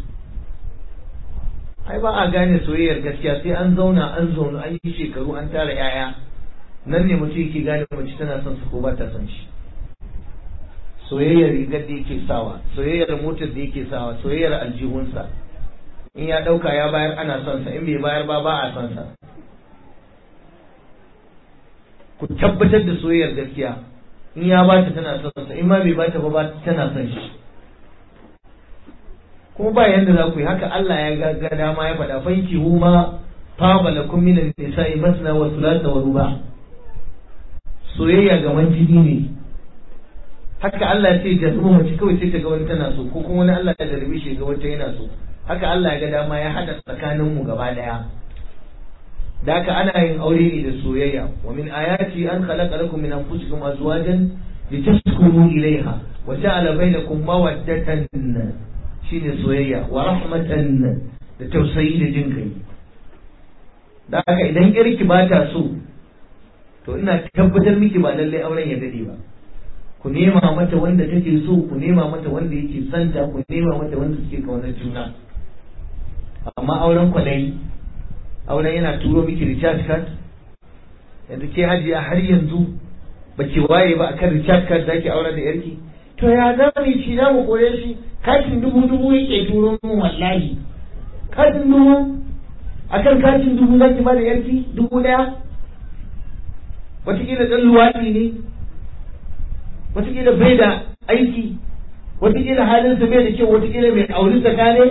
ai ba a gane soyayyar gaskiya sai an zauna an zauna an yi shekaru an tara yaya nan ne mutum yake gane mace tana son su ko ba ta son shi soyayyar rigar da yake sawa soyayyar motar da yake sawa soyayyar aljihunsa in ya ɗauka ya bayar ana son sa in bai bayar ba ba a son sa ku tabbatar da soyayyar gaskiya in ya bata tana son sa in ma bai bata ba tana son shi kuma ba yanda za ku yi haka Allah ya ga dama ya faɗa fanki huma fama lakum min an-nisa'i masna wa thulatha wa ruba soyayya ga jini ne haka Allah ya ce jazuma mace kawai sai ta ga wani tana so ko kuma wani Allah ya darbe shi ga wata yana so haka Allah ya ga dama ya hada tsakanin mu gaba daya da haka ana yin aure ne da soyayya wa min ayati an khalaqa lakum min anfusikum azwajan litaskunu ilayha wa ja'ala bainakum mawaddatan shine soyayya wa rahmatan da tausayi da jin kai da haka idan yarki ba ta so to ina tabbatar miki ba lallai auren ya dade ba ku nema mata wanda take so ku nema mata wanda yake santa ku nema mata wanda suke kaunar juna amma auren kwalayi auren yana turo miki recharge card yanzu ke hajiya har yanzu ba ki waye ba akan recharge card zaki auren da yarki to ya za mu ci za mu kore shi katin dubu dubu yake turo min wallahi katin dubu akan katin dubu zaki ba da yarki dubu daya wataƙila ɗan luwaɗi ne wataƙila bai da aiki wataƙila halinsa bai da kyau wataƙila mai auri tsaka ne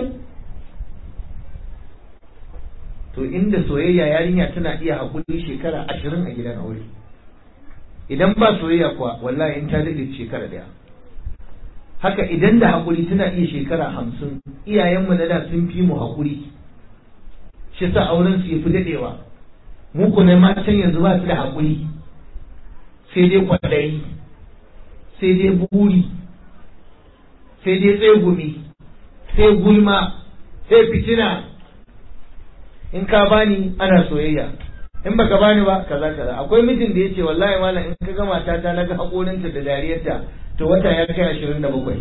to inda soyayya yarinya tana iya haƙuri shekara ashirin a gidan aure idan ba soyayya kuwa wallahi in ta daɗe shekara ɗaya haka idan da haƙuri tana iya shekara hamsin iyayenmu na da sun fi mu haƙuri shi sa auren su ya fi daɗewa mu ku ne matan yanzu ba su da haƙuri sai dai kwaɗayi sai dai buri sai dai tsegumi sai gulma sai fitina in ka bani ana soyayya in baka bani ba kaza kaza akwai mijin da yace wallahi malam in ka ga matata na ga haƙorinta da dariyarta to wata ya kai ashirin da bakwai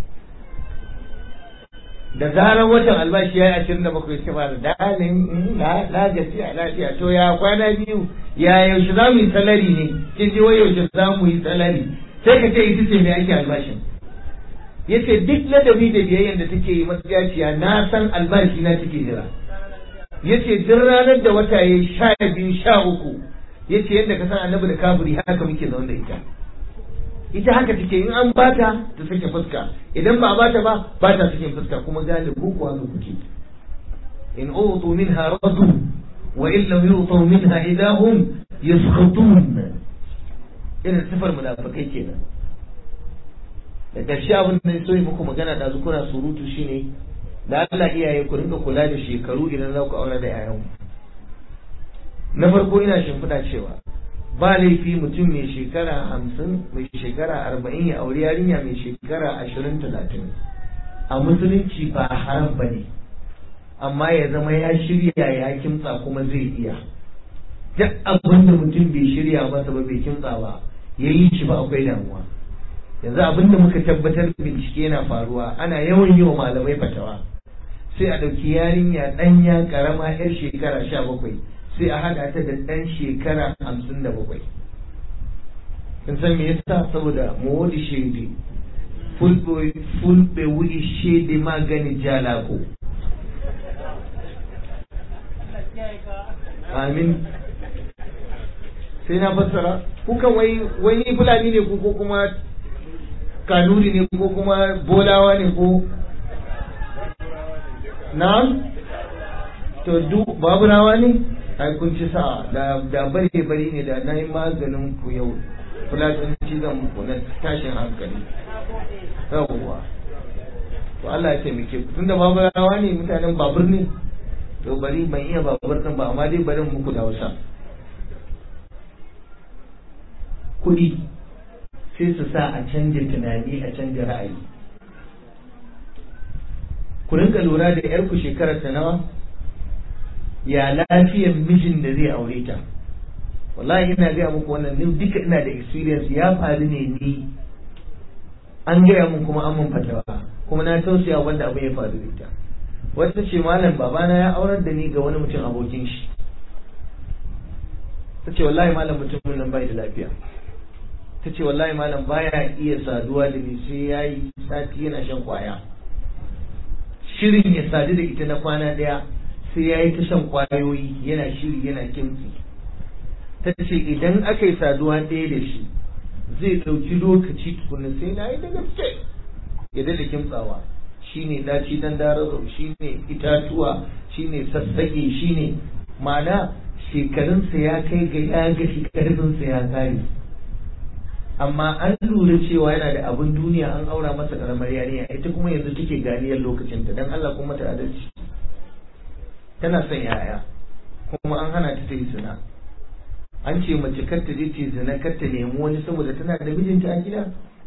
da zarar watan albashi ya yi ashirin da bakwai sai fara dalin na na gaci a lafiya to ya kwana biyu ya yaushe za mu yi salari ne kin ji wai yaushe za mu yi salari sai ka ce ita ce mai ake albashin yace duk ladabi da biyayyen da take yi matsayaciya na san albashi na take jira yace duk ranar da wata ya sha biyu sha uku yace yadda ka san annabi da kaburi haka muke zaune da ita ita haka take in an bata ta sake fuska idan ba a bata ba ba ta sake fuska kuma galibu ku haka kuke in utu minha radu wa in lam yutu minha idahum yaskhatun irin sifar munafikai kenan da ƙarshe abin da so yi muku magana da kuna surutu shine da Allah iyaye ku rinka kula da shekaru idan za ku aure da yayanku na farko ina shimfiɗa cewa ba laifi mutum mai shekara hamsin mai shekara arba'in ya auri yarinya mai shekara ashirin talatin a musulunci ba haram ba ne amma ya zama ya shirya ya kimtsa kuma zai iya duk abin da mutum bai shirya masa ba bai kimtsa ba ya yi shi ba akwai damuwa yanzu abin da muka tabbatar bincike yana faruwa ana yawan yi wa malamai fatawa sai a ɗauki yarinya ɗanya ƙarama 'yar shekara sha bakwai sai a haɗa ta da ɗan shekara hamsin da bakwai in san me yasa saboda mawadi shede fulɓe wuri shede magani jalako amin sai na fassara kukan wai wai ni fulani ne ko kuma kanuri ne ko kuma bolawa ne ko na'am to duk babu rawa ne ai kun ci sa'a da da bare bare ne da nayi maganin ku yau fulatanci zan muku na tashin hankali yawwa to Allah ya taimake ku tunda babu rawa ne mutanen babur ne to bari ban iya babur din ba amma dai barin muku da Hausa kuɗi sai su sa a canja tunani a canja ra'ayi ku rinka lura da yarku shekarar ta nawa ya lafiyar mijin da zai aure ta wallahi ina gaya muku wannan ni duka ina da experience ya faru ne ni an gaya mun kuma an mun fatawa kuma na tausaya wanda abin ya faru da ita wata ce malam babana ya aurar da ni ga wani mutum abokin shi ta ce wallahi malam mutumin nan bai da lafiya ta ce wallahi malam baya iya saduwa da ni sai ya yi sati yana shan kwaya shirin ya sadu da ita na kwana daya sai ya yi ta shan kwayoyi yana shiri yana kimtsi ta ce idan aka yi saduwa ɗaya da shi zai ɗauki lokaci tukuna sai na yi da gaske ya da kimtsawa shine daci dan darazo shine itatuwa shine sassaƙe shine ma'ana shekarunsa ya kai ga ya ga karfinsa ya kare amma an lura cewa yana da abin duniya an aura masa karamar yarinya ita kuma yanzu take ganiyar lokacinta dan Allah kuma ta adalci tana son yaya kuma an hana ta ta yi zina an ce mace kar ta je ta zina kar ta nemi wani saboda tana da mijinta a gida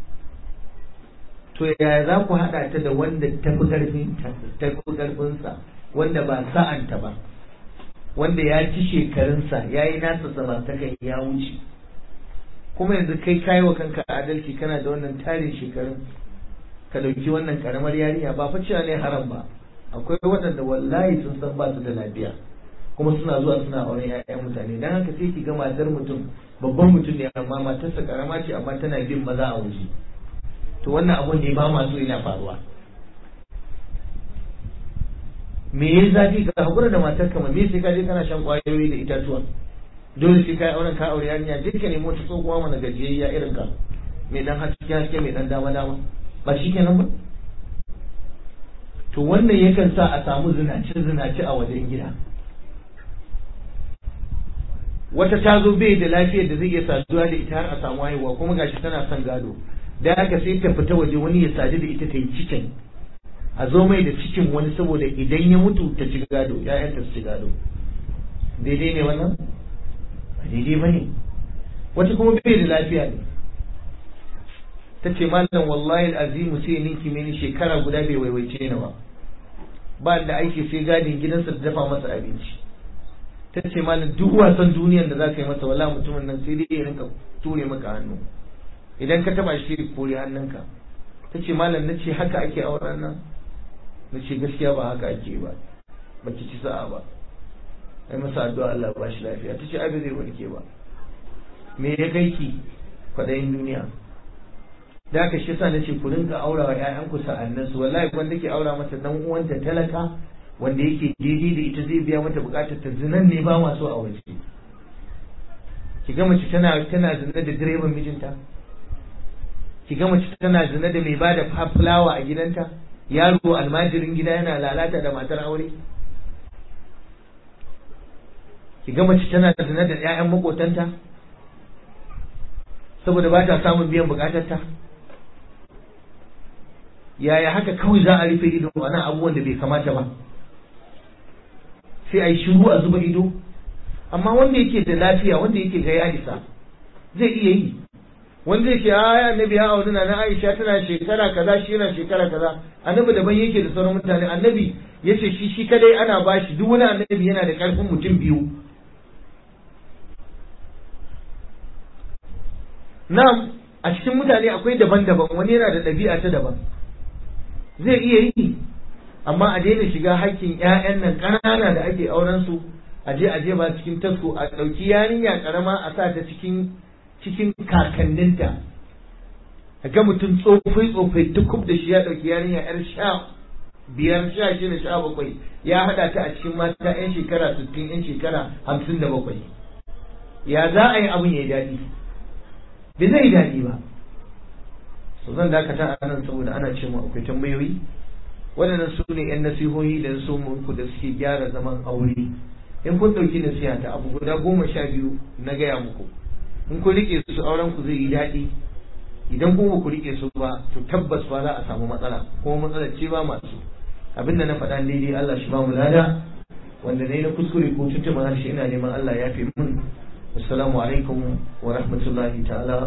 to yaya za ku haɗa ta da wanda ta fi ƙarfin ta fi ƙarfinsa wanda ba sa'anta ba wanda ya ci shekarunsa ya yi nasa samartakan ya wuce kuma yanzu kai kayi wa kanka adalci kana da wannan tarin shekarun ka ɗauki wannan ƙaramar yarinya ba fa cewa ne haram ba akwai waɗanda wallahi sun san ba su da lafiya kuma suna zuwa suna auren ƴaƴan mutane dan haka sai ki ga matar mutum babban mutum ne amma matarsa karama ce amma tana bin maza a waje to wannan abun ne ba ma so yana faruwa me ya zafi ka hakura da matar kama me sai ka je kana shan kwayoyi da itatuwa dole sai ka yi auren ka aure yarinya je ka nemo ta tsohuwa mana gajiyayya irin ka mai dan haske haske mai dan dama dama ba shi kenan ba to wannan yakan sa a samu zinace zinace a wajen gida wata ta zo bai da lafiyar da zai iya saduwa da ita har a samu haihuwa kuma gashi tana son gado da haka sai ta fita waje wani ya sadu da ita ta yi cikin a zo mai da cikin wani saboda idan ya mutu ta ci gado ya'yanta su ci gado daidai ne wannan ba daidai ba ne wata kuma bai da lafiya ne ta ce malam wallahi azimu sai ninki mini shekara guda bai waiwaice ni ba ba da aiki sai gadin gidansa da dafa masa abinci ta ce malam duk wasan duniyar da za ka yi masa wala mutumin nan sai dai ya rinka ture maka hannu idan ka taba shi kore hannunka ta ce malam na ce haka ake auren nan na ce gaskiya ba haka ake ba ba ki ci sa'a ba ai masa addu'a Allah ba shi lafiya ta ce abin zai warke ba me ya kai ki kwaɗayin duniya da haka shi yasa nace ku rinka aura wa ƴaƴanku sa'annan su wallahi wanda ke aura mata dan uwanta talaka wanda yake daidai da ita zai biya mata bukatar ta zinan ne ba ma so a waje ki ga mace tana tana zina da direban mijinta ki ga mace tana zina da mai bada fulawa a gidanta yaro almajirin gida yana lalata da matar aure ki ga mace tana zina da ƴaƴan makotanta saboda ba ta samun biyan bukatarta yaya haka kawai za a rufe ido a nan abubuwan da bai kamata ba sai a yi shiru a zuba ido amma wanda yake da lafiya wanda yake ga ya isa zai iya yi wanda yake a ya annabi ya auri na Aisha tana shekara kaza shi yana shekara kaza annabi daban yake da sauran mutane annabi yace shi shi kadai ana bashi duk wani annabi yana da karfin mutum biyu Na'am, a cikin mutane akwai daban-daban wani yana da ɗabi'a ta daban. Zai iya yi, amma a daina shiga hakkin 'ya'yan nan ƙanana da ake auren su a je a je ba cikin tasko a ɗauki yarinya ƙarama a sa ta cikin cikin kakanninta. A ga mutum tsofai tsofai duk da shi ya ɗauki yarinya 'yar sha biyar sha shida sha bakwai ya haɗa ta a cikin mata 'yan shekara sittin 'yan shekara hamsin da bakwai. Ya za a yi abin ya yi daɗi. bai zai daɗi ba so zan dakata a nan saboda ana ce mu akwai tambayoyi waɗannan su ne yan nasihohi da su ku da suke gyara zaman aure in kun ɗauki nasiha ta abu guda goma sha biyu na gaya muku in kun riƙe su auren ku zai yi daɗi idan kuma ku riƙe su ba to tabbas ba za a samu matsala kuma matsalar ce ba masu abinda na faɗa daidai Allah shi ba mu lada wanda ne na kuskure ko tuntuma harshe ina neman Allah ya fi mun assalamu alaikum wa rahmatullahi ta'ala